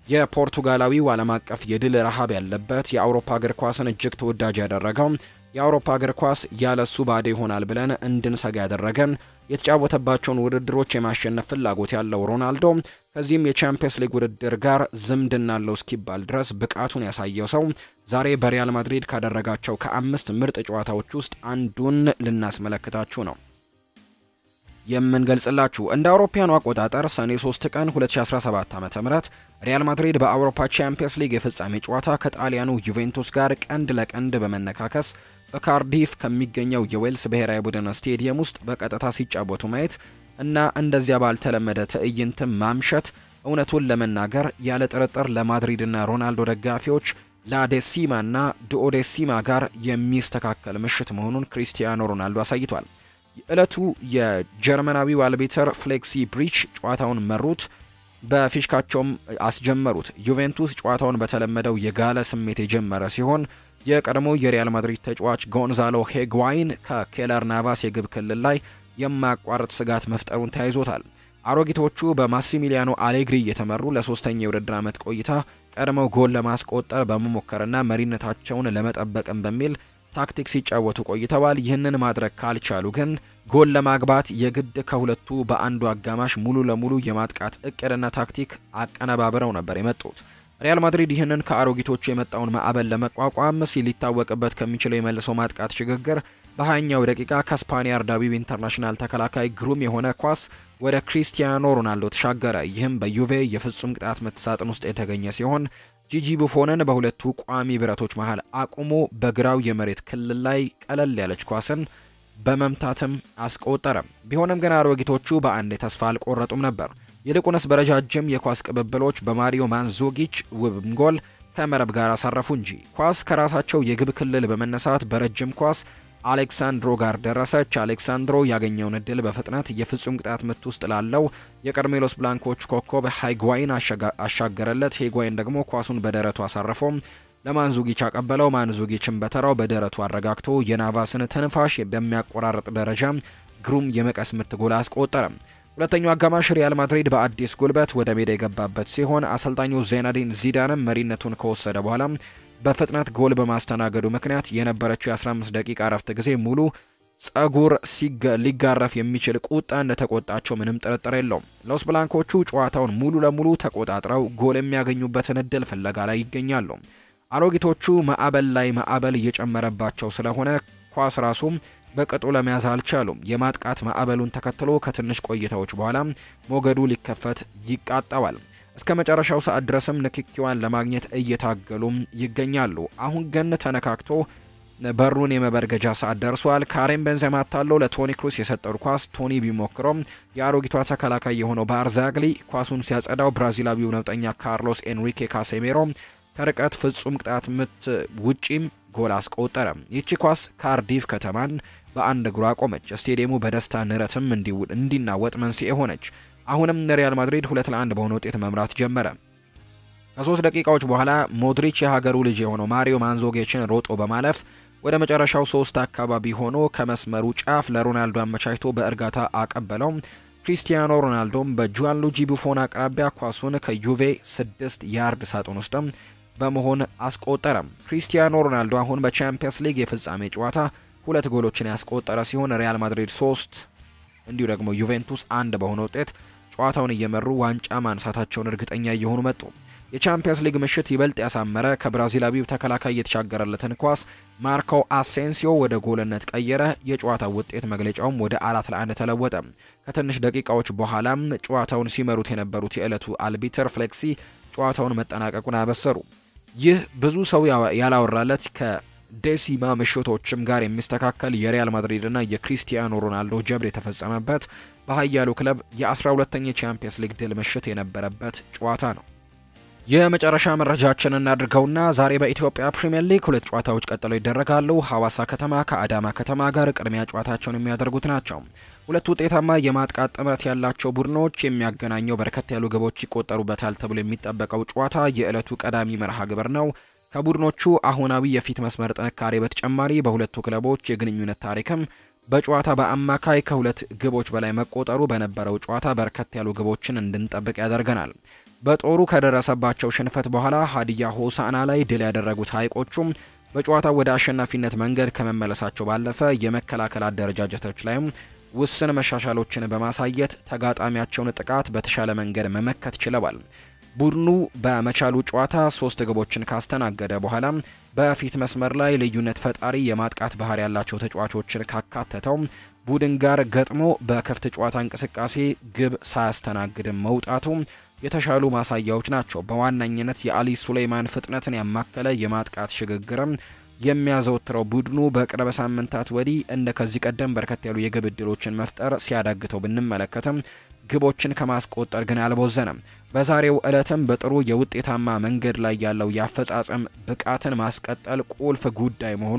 የፖርቱጋላዊው ዓለም አቀፍ የድል ረሃብ ያለበት የአውሮፓ እግር ኳስን እጅግ ተወዳጅ ያደረገው የአውሮፓ እግር ኳስ ያለሱ ባዶ ይሆናል ብለን እንድንሰጋ ያደረገን የተጫወተባቸውን ውድድሮች የማሸነፍ ፍላጎት ያለው ሮናልዶ ከዚህም የቻምፒየንስ ሊግ ውድድር ጋር ዝምድና አለው እስኪባል ድረስ ብቃቱን ያሳየው ሰው ዛሬ በሪያል ማድሪድ ካደረጋቸው ከአምስት ምርጥ ጨዋታዎች ውስጥ አንዱን ልናስመለክታችሁ ነው የምንገልጽላችሁ እንደ አውሮፓያኑ አቆጣጠር ሰኔ 3 ቀን 2017 ዓ.ም ሪያል ማድሪድ በአውሮፓ ቻምፒየንስ ሊግ የፍጻሜ ጨዋታ ከጣሊያኑ ዩቬንቱስ ጋር ቀንድ ለቀንድ በመነካከስ በካርዲፍ ከሚገኘው የዌልስ ብሔራዊ ቡድን ስቴዲየም ውስጥ በቀጥታ ሲጫወቱ ማየት እና እንደዚያ ባልተለመደ ትዕይንትም ማምሸት እውነቱን ለመናገር ያለ ጥርጥር ለማድሪድና ሮናልዶ ደጋፊዎች ላዴሲማ እና ዱኦዴሲማ ጋር የሚስተካከል ምሽት መሆኑን ክሪስቲያኖ ሮናልዶ አሳይቷል። ዕለቱ የጀርመናዊው አልቤተር ፍሌክሲ ብሪች ጨዋታውን መሩት፣ በፊሽካቸውም አስጀመሩት። ዩቬንቱስ ጨዋታውን በተለመደው የጋለ ስሜት የጀመረ ሲሆን የቀድሞ የሪያል ማድሪድ ተጫዋች ጎንዛሎ ሄግዋይን ከኬለር ናቫስ የግብ ክልል ላይ የማያቋርጥ ስጋት መፍጠሩን ተያይዞታል። አሮጊቶቹ በማሲሚሊያኖ አሌግሪ እየተመሩ ለሶስተኛ የውድድር ዓመት ቆይታ ቀድመው ጎል ለማስቆጠር በመሞከርና መሪነታቸውን ለመጠበቅም በሚል ታክቲክ ሲጫወቱ ቆይተዋል። ይህንን ማድረግ ካልቻሉ ግን ጎል ለማግባት የግድ ከሁለቱ በአንዱ አጋማሽ ሙሉ ለሙሉ የማጥቃት እቅድና ታክቲክ አቀነባብረው ነበር የመጡት። ሪያል ማድሪድ ይህንን ከአሮጊቶቹ የመጣውን ማዕበል ለመቋቋም ሲል ሊታወቅበት ከሚችለው የመልሶ ማጥቃት ሽግግር በሀያኛው ደቂቃ ከስፓኒያ አርዳዊው ኢንተርናሽናል ተከላካይ ግሩም የሆነ ኳስ ወደ ክሪስቲያኖ ሮናልዶ ተሻገረ። ይህም በዩቬ የፍጹም ቅጣት ምት ሳጥን ውስጥ የተገኘ ሲሆን ጂጂ ቡፎንን በሁለቱ ቋሚ ብረቶች መሃል አቁሞ በግራው የመሬት ክልል ላይ ቀለል ያለች ኳስን በመምታትም አስቆጠረ። ቢሆንም ግን አሮጊቶቹ በአንድ ተስፋ አልቆረጡም ነበር። ይልቁንስ በረጃጅም የኳስ ቅብብሎች በማሪዮ ማንዞጊች ውብም ጎል ከመረብ ጋር አሳረፉ እንጂ ኳስ ከራሳቸው የግብ ክልል በመነሳት በረጅም ኳስ አሌክሳንድሮ ጋር ደረሰች። አሌክሳንድሮ ያገኘውን እድል በፍጥነት የፍጹም ቅጣት ምት ውስጥ ላለው የቀርሜሎስ ብላንኮች ኮከብ ሃይጓይን አሻገረለት። ሄጓይን ደግሞ ኳሱን በደረቱ አሳረፈው ለማንዙጊች አቀበለው። ማንዙጊችን በተራው በደረቱ አረጋግቶ የናቫስን ትንፋሽ በሚያቆራርጥ ደረጃ ግሩም የመቀስ ምት ጎል አስቆጠረ። ሁለተኛው አጋማሽ ሪያል ማድሪድ በአዲስ ጉልበት ወደ ሜዳ የገባበት ሲሆን አሰልጣኙ ዜናዲን ዚዳንም መሪነቱን ከወሰደ በኋላ በፍጥነት ጎል በማስተናገዱ ምክንያት የነበረችው የ15 ደቂቃ እረፍት ጊዜ ሙሉ ጸጉር ሊጋረፍ የሚችል ቁጣ እንደተቆጣቸው ምንም ጥርጥር የለውም። ሎስ ብላንኮቹ ጨዋታውን ሙሉ ለሙሉ ተቆጣጥረው ጎል የሚያገኙበትን እድል ፍለጋ ላይ ይገኛሉ። አሮጊቶቹ ማዕበል ላይ ማዕበል እየጨመረባቸው ስለሆነ ኳስ ራሱ በቅጡ ለመያዝ አልቻሉም። የማጥቃት ማዕበሉን ተከትሎ ከትንሽ ቆይታዎች በኋላ ሞገዱ ሊከፈት ይቃጠዋል። እስከ መጨረሻው ሰዓት ድረስም ንክኪዋን ለማግኘት እየታገሉም ይገኛሉ። አሁን ግን ተነካክቶ በሩን የመበርገጃ ሰዓት ደርሷል። ካሬም ቤንዜማ ታለው ለቶኒ ክሩስ የሰጠው ኳስ ቶኒ ቢሞክረውም የአሮጊቷ ተከላካይ የሆነው ባርዛግሊ ኳሱን ሲያጸዳው ብራዚላዊው ነውጠኛ ካርሎስ ኤንሪኬ ካሴሜሮ ከርቀት ፍጹም ቅጣት ምት ውጪም ጎል አስቆጠረ። ይቺ ኳስ ካርዲፍ ከተማን በአንድ እግሯ ቆመች። ስቴዲየሙ በደስታ ንረትም እንዲናወጥ መንስኤ ሆነች። አሁንም ሪያል ማድሪድ ሁለት ለአንድ በሆነ ውጤት መምራት ጀመረ። ከሶስት ደቂቃዎች በኋላ ሞድሪች የሀገሩ ልጅ የሆነው ማሪዮ ማንዞጌችን ሮጦ በማለፍ ወደ መጨረሻው ሶስት አካባቢ ሆኖ ከመስመሩ ጫፍ ለሮናልዶ አመቻችቶ በእርጋታ አቀበለው። ክሪስቲያኖ ሮናልዶም በጁዋንሉጂ ቡፎን አቅራቢያ ኳሱን ከዩቬ ስድስት ያርድ ሳጥን ውስጥም በመሆን አስቆጠረ። ክሪስቲያኖ ሮናልዶ አሁን በቻምፒየንስ ሊግ የፍጻሜ ጨዋታ ሁለት ጎሎችን ያስቆጠረ ሲሆን ሪያል ማድሪድ ሶስት እንዲሁ ደግሞ ዩቬንቱስ አንድ በሆነ ውጤት ጨዋታውን እየመሩ ዋንጫ ማንሳታቸውን እርግጠኛ እየሆኑ መጡ። የቻምፒየንስ ሊግ ምሽት ይበልጥ ያሳመረ ከብራዚላዊው ተከላካይ የተሻገረለትን ኳስ ማርኮ አሴንሲዮ ወደ ጎልነት ቀየረ። የጨዋታው ውጤት መግለጫውም ወደ አራት ለአንድ ተለወጠ። ከትንሽ ደቂቃዎች በኋላም ጨዋታውን ሲመሩት የነበሩት የዕለቱ አልቢተር ፍሌክሲ ጨዋታውን መጠናቀቁን አበሰሩ። ይህ ብዙ ሰው ያላወራለት ከዴሲማ ምሽቶችም ጋር የሚስተካከል የሪያል ማድሪድና የክሪስቲያኖ ሮናልዶ ጀብድ የተፈጸመበት በሀያሉ ክለብ የ12ተኛ ቻምፒየንስ ሊግ ድል ምሽት የነበረበት ጨዋታ ነው። የመጨረሻ መረጃችን እናድርገውና ዛሬ በኢትዮጵያ ፕሪምየር ሊግ ሁለት ጨዋታዎች ቀጥለው ይደረጋሉ። ሐዋሳ ከተማ ከአዳማ ከተማ ጋር ቅድሚያ ጨዋታቸውን የሚያደርጉት ናቸው። ሁለት ውጤታማ የማጥቃት ጥምረት ያላቸው ቡድኖች የሚያገናኘው በርከት ያሉ ግቦች ይቆጠሩበታል ተብሎ የሚጠበቀው ጨዋታ የዕለቱ ቀዳሚ መርሃ ግብር ነው። ከቡድኖቹ አሁናዊ የፊት መስመር ጥንካሬ በተጨማሪ በሁለቱ ክለቦች የግንኙነት ታሪክም በጨዋታ በአማካይ ከሁለት ግቦች በላይ መቆጠሩ በነበረው ጨዋታ በርከት ያሉ ግቦችን እንድንጠብቅ ያደርገናል። በጦሩ ከደረሰባቸው ሽንፈት በኋላ ሀዲያ ሆሳና ላይ ድል ያደረጉት ሀይቆቹም በጨዋታው ወደ አሸናፊነት መንገድ ከመመለሳቸው ባለፈ የመከላከል አደረጃጀቶች ላይም ውስን መሻሻሎችን በማሳየት ተጋጣሚያቸውን ጥቃት በተሻለ መንገድ መመከት ችለዋል። ቡድኑ በመቻሉ ጨዋታ ሶስት ግቦችን ካስተናገደ በኋላ በፊት መስመር ላይ ልዩነት ፈጣሪ የማጥቃት ባህር ያላቸው ተጫዋቾችን ካካተተው ቡድን ጋር ገጥሞ በክፍት ጨዋታ እንቅስቃሴ ግብ ሳያስተናግድም መውጣቱ የተሻሉ ማሳያዎች ናቸው። በዋነኝነት የአሊ ሱሌይማን ፍጥነትን ያማከለ የማጥቃት ሽግግርም የሚያዘወትረው ቡድኑ በቅርብ ሳምንታት ወዲህ እንደ ከዚህ ቀደም በርከት ያሉ የግብ ዕድሎችን መፍጠር ሲያዳግተው ብንመለከትም ግቦችን ከማስቆጠር ግን አልቦዘነም። በዛሬው ዕለትም በጥሩ የውጤታማ መንገድ ላይ ያለው የአፈጻጸም ብቃትን ማስቀጠል ቁልፍ ጉዳይ መሆኑ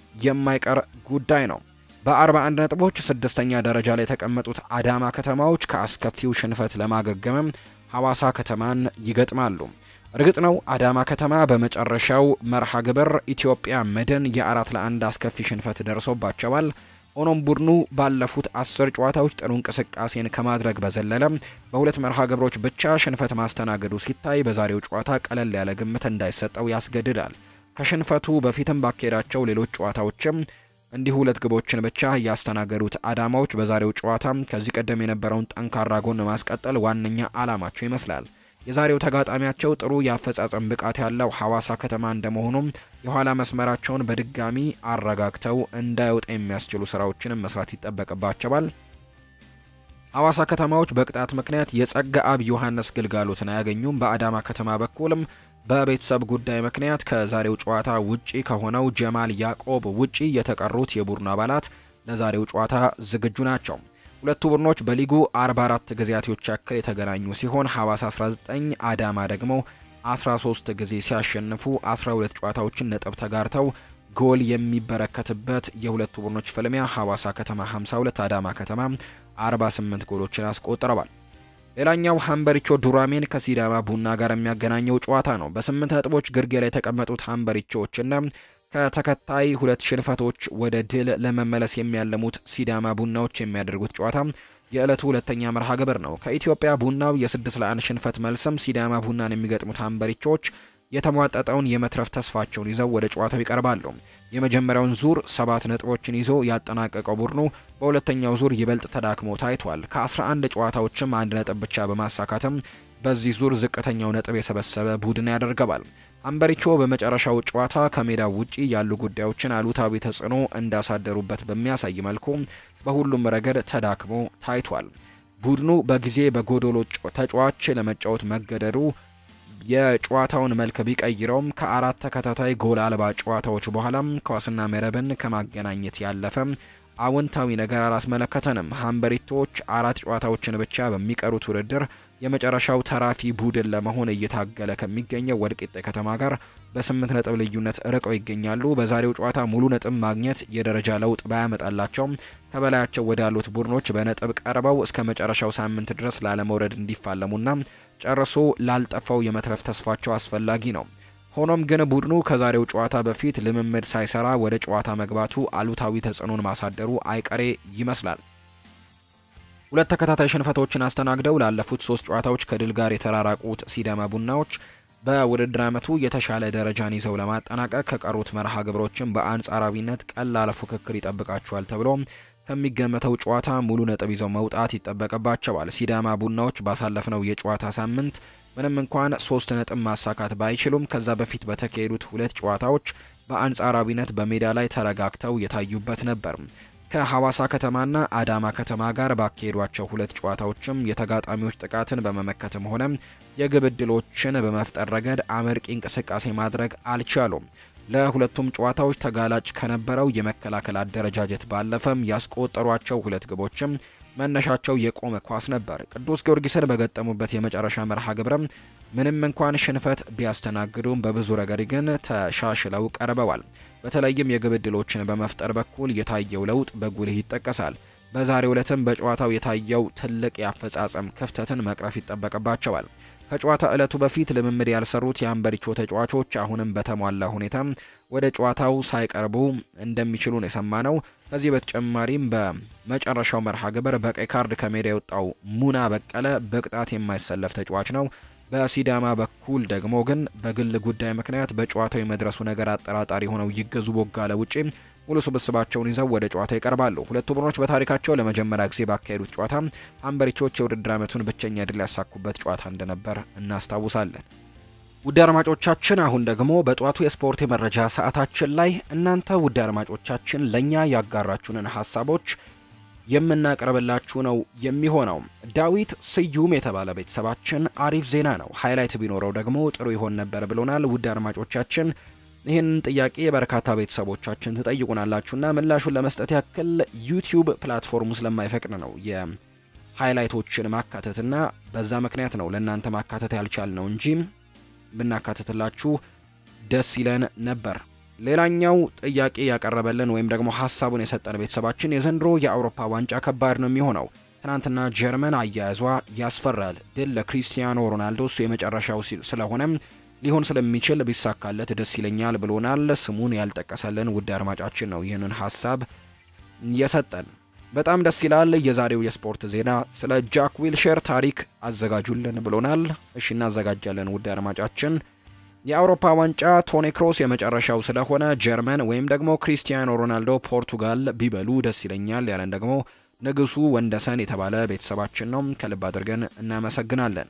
የማይቀር ጉዳይ ነው። በ41 ነጥቦች ስድስተኛ ደረጃ ላይ የተቀመጡት አዳማ ከተማዎች ከአስከፊው ሽንፈት ለማገገምም ሐዋሳ ከተማን ይገጥማሉ። እርግጥ ነው አዳማ ከተማ በመጨረሻው መርሃ ግብር ኢትዮጵያ መድን የአራት ለአንድ አስከፊ ሽንፈት ደርሶባቸዋል። ሆኖም ቡድኑ ባለፉት አስር ጨዋታዎች ጥሩ እንቅስቃሴን ከማድረግ በዘለለ በሁለት መርሃ ግብሮች ብቻ ሽንፈት ማስተናገዱ ሲታይ በዛሬው ጨዋታ ቀለል ያለ ግምት እንዳይሰጠው ያስገድዳል። ከሽንፈቱ በፊትም ባካሄዳቸው ሌሎች ጨዋታዎችም እንዲሁ ሁለት ግቦችን ብቻ ያስተናገዱት አዳማዎች በዛሬው ጨዋታ ከዚህ ቀደም የነበረውን ጠንካራ ጎን ማስቀጠል ዋነኛ ዓላማቸው ይመስላል። የዛሬው ተጋጣሚያቸው ጥሩ የአፈጻጸም ብቃት ያለው ሐዋሳ ከተማ እንደመሆኑም የኋላ መስመራቸውን በድጋሚ አረጋግተው እንዳይወጣ የሚያስችሉ ስራዎችንም መስራት ይጠበቅባቸዋል። ሐዋሳ ከተማዎች በቅጣት ምክንያት የጸጋ አብ ዮሐንስ ግልጋሎትን አያገኙም። በአዳማ ከተማ በኩልም በቤተሰብ ጉዳይ ምክንያት ከዛሬው ጨዋታ ውጪ ከሆነው ጀማል ያዕቆብ ውጪ የተቀሩት የቡድኑ አባላት ለዛሬው ጨዋታ ዝግጁ ናቸው። ሁለቱ ቡድኖች በሊጉ 44 ጊዜያቶች ያክል የተገናኙ ሲሆን ሐዋሳ 19 አዳማ ደግሞ 13 ጊዜ ሲያሸንፉ 12 ጨዋታዎችን ነጥብ ተጋርተው ጎል የሚበረከትበት የሁለቱ ቡድኖች ፍልሚያ ሐዋሳ ከተማ 52 አዳማ ከተማ 48 ጎሎችን አስቆጥረዋል። ሌላኛው ሀምበሪቾ ዱራሜን ከሲዳማ ቡና ጋር የሚያገናኘው ጨዋታ ነው። በስምንት ነጥቦች ግርጌ ላይ የተቀመጡት ሀምበሪቾዎችና ከተከታይ ሁለት ሽንፈቶች ወደ ድል ለመመለስ የሚያለሙት ሲዳማ ቡናዎች የሚያደርጉት ጨዋታ የዕለቱ ሁለተኛ መርሃ ግብር ነው። ከኢትዮጵያ ቡናው የስድስት ለአንድ ሽንፈት መልስም ሲዳማ ቡናን የሚገጥሙት ሀምበሪቾች የተሟጠጠውን የመትረፍ ተስፋቸውን ይዘው ወደ ጨዋታው ይቀርባሉ። የመጀመሪያውን ዙር ሰባት ነጥቦችን ይዞ ያጠናቀቀው ቡድኑ በሁለተኛው ዙር ይበልጥ ተዳክሞ ታይቷል። ከ11 ጨዋታዎችም አንድ ነጥብ ብቻ በማሳካትም በዚህ ዙር ዝቅተኛው ነጥብ የሰበሰበ ቡድን ያደርገዋል። አምበሪቾ በመጨረሻው ጨዋታ ከሜዳ ውጪ ያሉ ጉዳዮችን አሉታዊ ተጽዕኖ እንዳሳደሩበት በሚያሳይ መልኩ በሁሉም ረገድ ተዳክሞ ታይቷል። ቡድኑ በጊዜ በጎዶሎ ተጫዋች ለመጫወት መገደዱ የጨዋታውን መልክ ቢቀይረውም ከአራት ተከታታይ ጎል አልባ ጨዋታዎች በኋላም ኳስና መረብን ከማገናኘት ያለፈ አዎንታዊ ነገር አላስመለከተንም። ሀምበሪቶች አራት ጨዋታዎችን ብቻ በሚቀሩት ውድድር የመጨረሻው ተራፊ ቡድን ለመሆን እየታገለ ከሚገኘው ወልቂጤ ከተማ ጋር በስምንት ነጥብ ልዩነት ርቀው ይገኛሉ። በዛሬው ጨዋታ ሙሉ ነጥብ ማግኘት የደረጃ ለውጥ ባያመጣላቸውም ከበላያቸው ወዳሉት ቡድኖች በነጥብ ቀርበው እስከ መጨረሻው ሳምንት ድረስ ላለመውረድ እንዲፋለሙና ጨርሶ ላልጠፋው የመትረፍ ተስፋቸው አስፈላጊ ነው። ሆኖም ግን ቡድኑ ከዛሬው ጨዋታ በፊት ልምምድ ሳይሰራ ወደ ጨዋታ መግባቱ አሉታዊ ተጽዕኖን ማሳደሩ አይቀሬ ይመስላል። ሁለት ተከታታይ ሽንፈቶችን አስተናግደው ላለፉት ሶስት ጨዋታዎች ከድል ጋር የተራራቁት ሲዳማ ቡናዎች በውድድር ዓመቱ የተሻለ ደረጃን ይዘው ለማጠናቀቅ ከቀሩት መርሃ ግብሮችን በአንጻራዊነት ቀላል ፉክክር ይጠብቃቸዋል ተብሎ ከሚገመተው ጨዋታ ሙሉ ነጥብ ይዘው መውጣት ይጠበቅባቸዋል። ሲዳማ ቡናዎች ባሳለፍነው የጨዋታ ሳምንት ምንም እንኳን ሶስት ነጥብ ማሳካት ባይችሉም ከዛ በፊት በተካሄዱት ሁለት ጨዋታዎች በአንጻራዊነት በሜዳ ላይ ተረጋግተው የታዩበት ነበር። ከሐዋሳ ከተማና አዳማ ከተማ ጋር ባካሄዷቸው ሁለት ጨዋታዎችም የተጋጣሚዎች ጥቃትን በመመከትም ሆነ የግብ ዕድሎችን በመፍጠር ረገድ አመርቂ እንቅስቃሴ ማድረግ አልቻሉም። ለሁለቱም ጨዋታዎች ተጋላጭ ከነበረው የመከላከል አደረጃጀት ባለፈም ያስቆጠሯቸው ሁለት ግቦችም መነሻቸው የቆመ ኳስ ነበር። ቅዱስ ጊዮርጊስን በገጠሙበት የመጨረሻ መርሃ ግብረም ምንም እንኳን ሽንፈት ቢያስተናግዱም በብዙ ረገድ ግን ተሻሽለው ቀርበዋል። በተለይም የግብ ዕድሎችን በመፍጠር በኩል የታየው ለውጥ በጉልህ ይጠቀሳል። በዛሬው ዕለትም በጨዋታው የታየው ትልቅ የአፈጻጸም ክፍተትን መቅረፍ ይጠበቅባቸዋል። ከጨዋታ ዕለቱ በፊት ልምምድ ያልሰሩት የአንበሪቾ ተጫዋቾች አሁንም በተሟላ ሁኔታ ወደ ጨዋታው ሳይቀርቡ እንደሚችሉ ነው የሰማነው። ከዚህ በተጨማሪም በመጨረሻው መርሃ ግብር በቀይ ካርድ ከሜዳ የወጣው ሙና በቀለ በቅጣት የማይሰለፍ ተጫዋች ነው። በሲዳማ በኩል ደግሞ ግን በግል ጉዳይ ምክንያት በጨዋታው የመድረሱ ነገር አጠራጣሪ ሆነው ይገዙ ቦጋለ ውጪ ሙሉ ስብስባቸውን ይዘው ወደ ጨዋታ ይቀርባሉ። ሁለቱ ቡድኖች በታሪካቸው ለመጀመሪያ ጊዜ ባካሄዱት ጨዋታ አንበሪቾች የውድድር ዓመቱን ብቸኛ ድል ያሳኩበት ጨዋታ እንደነበር እናስታውሳለን። ውድ አድማጮቻችን አሁን ደግሞ በጠዋቱ የስፖርት የመረጃ ሰዓታችን ላይ እናንተ ውድ አድማጮቻችን ለእኛ ያጋራችሁንን ሀሳቦች የምናቀርብላችሁ ነው የሚሆነው። ዳዊት ስዩም የተባለ ቤተሰባችን አሪፍ ዜና ነው፣ ሃይላይት ቢኖረው ደግሞ ጥሩ ይሆን ነበር ብሎናል። ውድ አድማጮቻችን ይህንን ጥያቄ በርካታ ቤተሰቦቻችን ትጠይቁናላችሁና ምላሹን ለመስጠት ያክል ዩቲዩብ ፕላትፎርሙ ስለማይፈቅድ ነው የሃይላይቶችን ማካተትና በዛ ምክንያት ነው ለእናንተ ማካተት ያልቻል ነው እንጂ ብናካተትላችሁ ደስ ይለን ነበር። ሌላኛው ጥያቄ ያቀረበልን ወይም ደግሞ ሀሳቡን የሰጠን ቤተሰባችን የዘንድሮ የአውሮፓ ዋንጫ ከባድ ነው የሚሆነው። ትናንትና ጀርመን አያያዟ ያስፈራል። ድል ለክሪስቲያኖ ሮናልዶ እሱ የመጨረሻው ስለሆነም ሊሆን ስለሚችል ቢሳካለት ደስ ይለኛል ብሎናል። ስሙን ያልጠቀሰልን ውድ አድማጫችን ነው ይህንን ሀሳብ የሰጠን። በጣም ደስ ይላል። የዛሬው የስፖርት ዜና ስለ ጃክ ዊልሼር ታሪክ አዘጋጁልን ብሎናል። እሺ እናዘጋጃለን ውድ አድማጫችን የአውሮፓ ዋንጫ ቶኒ ክሮስ የመጨረሻው ስለሆነ ጀርመን ወይም ደግሞ ክሪስቲያኖ ሮናልዶ ፖርቱጋል ቢበሉ ደስ ይለኛል ያለን ደግሞ ንጉሱ ወንደሰን የተባለ ቤተሰባችን ነው። ከልብ አድርገን እናመሰግናለን።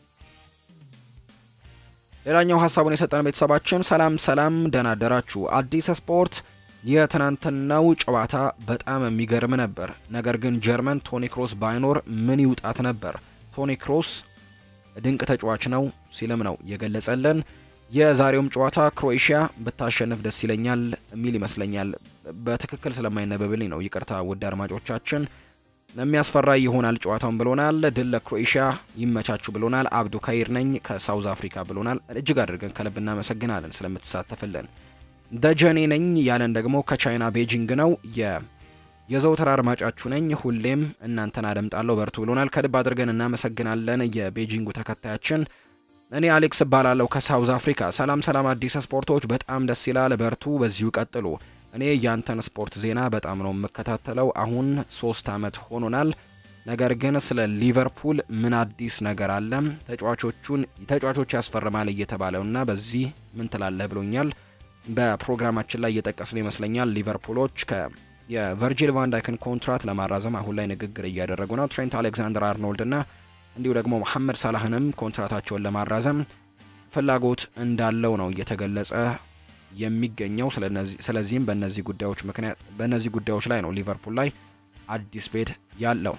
ሌላኛው ሀሳቡን የሰጠን ቤተሰባችን ሰላም ሰላም፣ ደህና አደራችሁ። አዲስ ስፖርት የትናንትናው ጨዋታ በጣም የሚገርም ነበር። ነገር ግን ጀርመን ቶኒ ክሮስ ባይኖር ምን ይውጣት ነበር? ቶኒ ክሮስ ድንቅ ተጫዋች ነው ሲልም ነው የገለጸልን። የዛሬውም ጨዋታ ክሮኤሽያ ብታሸንፍ ደስ ይለኛል የሚል ይመስለኛል። በትክክል ስለማይነበብልኝ ነው ይቅርታ ውድ አድማጮቻችን። የሚያስፈራ ይሆናል ጨዋታውን ብሎናል። ድል ለክሮኤሽያ ይመቻችሁ ብሎናል። አብዱ ካይር ነኝ ከሳውዝ አፍሪካ ብሎናል። እጅግ አድርገን ከልብ እናመሰግናለን ስለምትሳተፍልን። ደጀኔ ነኝ ያለን ደግሞ ከቻይና ቤጂንግ ነው። የዘውትር አድማጫችሁ ነኝ። ሁሌም እናንተን አደምጣለሁ በርቱ ብሎናል። ከልብ አድርገን እናመሰግናለን የቤጂንጉ ተከታያችን እኔ አሌክስ እባላለሁ ከሳውዝ አፍሪካ። ሰላም ሰላም፣ አዲስ ስፖርቶች በጣም ደስ ይላል፣ በርቱ፣ በዚሁ ቀጥሉ። እኔ ያንተን ስፖርት ዜና በጣም ነው የምከታተለው። አሁን ሶስት አመት ሆኖናል። ነገር ግን ስለ ሊቨርፑል ምን አዲስ ነገር አለ? ተጫዋቾቹን ተጫዋቾች ያስፈርማል እየተባለውና በዚህ ምን ትላለህ ብሎኛል። በፕሮግራማችን ላይ እየጠቀስን ይመስለኛል ሊቨርፑሎች ከ የቨርጂል ቫንዳይክን ኮንትራት ለማራዘም አሁን ላይ ንግግር እያደረጉ ነው። ትሬንት አሌክዛንደር አርኖልድ እና እንዲሁ ደግሞ መሐመድ ሳላህንም ኮንትራታቸውን ለማራዘም ፍላጎት እንዳለው ነው እየተገለጸ የሚገኘው። ስለዚህም በእነዚህ ጉዳዮች ምክንያት በእነዚህ ጉዳዮች ላይ ነው ሊቨርፑል ላይ አዲስ ቤት ያለው።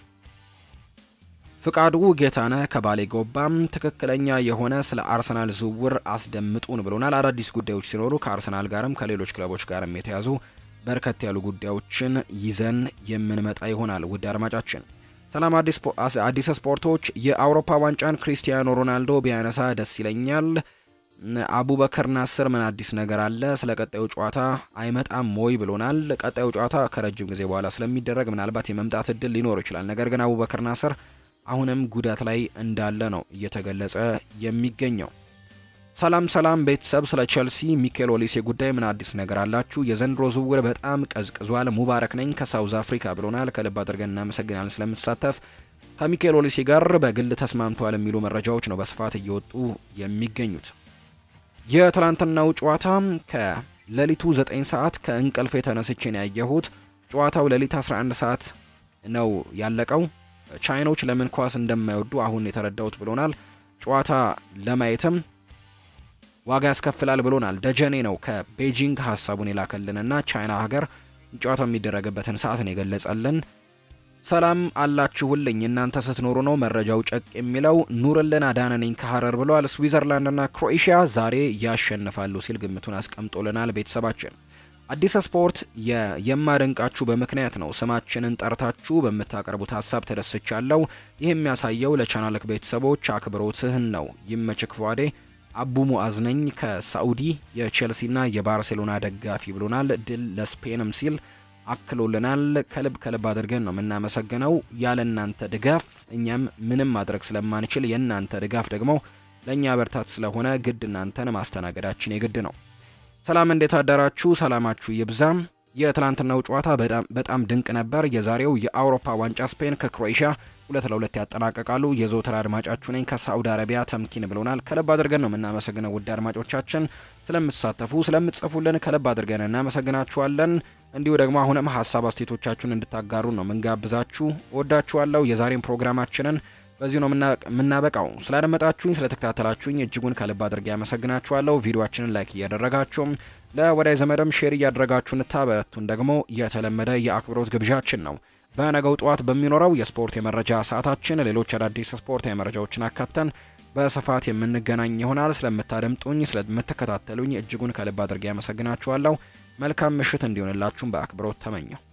ፍቃዱ ጌታነህ ከባሌ ጎባም ትክክለኛ የሆነ ስለ አርሰናል ዝውውር አስደምጡን ብሎናል። አዳዲስ ጉዳዮች ሲኖሩ ከአርሰናል ጋርም ከሌሎች ክለቦች ጋርም የተያዙ በርከት ያሉ ጉዳዮችን ይዘን የምንመጣ ይሆናል። ውድ አድማጫችን ሰላም፣ አዲስ ስፖርቶች የአውሮፓ ዋንጫን ክሪስቲያኖ ሮናልዶ ቢያነሳ ደስ ይለኛል። አቡበከር ናስር ምን አዲስ ነገር አለ? ስለ ቀጣዩ ጨዋታ አይመጣም ወይ ብሎናል። ቀጣዩ ጨዋታ ከረጅም ጊዜ በኋላ ስለሚደረግ ምናልባት የመምጣት እድል ሊኖር ይችላል። ነገር ግን አቡበከር ናስር አሁንም ጉዳት ላይ እንዳለ ነው እየተገለጸ የሚገኘው። ሰላም ሰላም ቤተሰብ፣ ስለ ቸልሲ ሚኬል ኦሊሴ ጉዳይ ምን አዲስ ነገር አላችሁ? የዘንድሮ ዝውውር በጣም ቀዝቅዟል። ሙባረክ ነኝ ከሳውዝ አፍሪካ ብሎናል። ከልብ አድርገን እናመሰግናለን ስለምትሳተፍ። ከሚኬል ኦሊሴ ጋር በግል ተስማምተዋል የሚሉ መረጃዎች ነው በስፋት እየወጡ የሚገኙት። የትላንትናው ጨዋታ ከሌሊቱ 9 ሰዓት ከእንቅልፍ የተነስችን ያየሁት ጨዋታው ሌሊት 11 ሰዓት ነው ያለቀው። ቻይኖች ለምን ኳስ እንደማይወዱ አሁን የተረዳሁት ብሎናል። ጨዋታ ለማየትም ዋጋ ያስከፍላል ብሎናል። ደጀኔ ነው ከቤጂንግ ሀሳቡን የላከልንና ቻይና ሀገር ጨዋታው የሚደረግበትን ሰዓት ነው የገለጸልን። ሰላም አላችሁልኝ እናንተ ስትኖሩ ነው መረጃው ጨቅ የሚለው ኑርልን አዳነ ነኝ ከሀረር ብለዋል። ስዊዘርላንድና ክሮኤሽያ ዛሬ ያሸንፋሉ ሲል ግምቱን አስቀምጦልናል። ቤተሰባችን አዲስ ስፖርት የማደንቃችሁ በምክንያት ነው። ስማችንን ጠርታችሁ በምታቀርቡት ሀሳብ ተደስቻለሁ። ይህ የሚያሳየው ለቻናልክ ቤተሰቦች አክብሮትህን ነው። ይመችክ ፏዴ አቡ ሙአዝ ነኝ ከሳኡዲ የቼልሲና የባርሴሎና ደጋፊ ብሎናል። ድል ለስፔንም ሲል አክሎልናል። ከልብ ከልብ አድርገን ነው የምናመሰግነው። ያለ እናንተ ድጋፍ እኛም ምንም ማድረግ ስለማንችል የእናንተ ድጋፍ ደግሞ ለእኛ በርታት ስለሆነ ግድ እናንተን ማስተናገዳችን የግድ ነው። ሰላም እንዴት አደራችሁ? ሰላማችሁ ይብዛም። የትላንትናው ጨዋታ በጣም ድንቅ ነበር። የዛሬው የአውሮፓ ዋንጫ ስፔን ከክሮኤሽያ ሁለት ለሁለት ያጠናቀቃሉ። የዘውትር አድማጫችሁ ነኝ ከሳዑዲ አረቢያ ተምኪን ብሎናል። ከልብ አድርገን ነው የምናመሰግነው። ውድ አድማጮቻችን ስለምትሳተፉ ስለምትጽፉልን ከልብ አድርገን እናመሰግናችኋለን። እንዲሁ ደግሞ አሁንም ሀሳብ አስተያየቶቻችሁን እንድታጋሩ ነው ምንጋብዛችሁ። ወዳችኋለሁ። የዛሬን ፕሮግራማችንን በዚህ ነው የምናበቃው። ስላደመጣችሁኝ ስለተከታተላችሁኝ እጅጉን ከልብ አድርጌ ያመሰግናችኋለሁ። ቪዲዮችንን ላይክ እያደረጋችሁም ለወዳጅ ዘመድም ሼር እያደረጋችሁ እንታበረቱን ደግሞ የተለመደ የአክብሮት ግብዣችን ነው። በነገው ጠዋት በሚኖረው የስፖርት የመረጃ ሰዓታችን ሌሎች አዳዲስ ስፖርት የመረጃዎችን አካተን በስፋት የምንገናኝ ይሆናል። ስለምታደምጡኝ፣ ስለምትከታተሉኝ እጅጉን ከልብ አድርጌ ያመሰግናችኋለሁ። መልካም ምሽት እንዲሆንላችሁም በአክብሮት ተመኘው።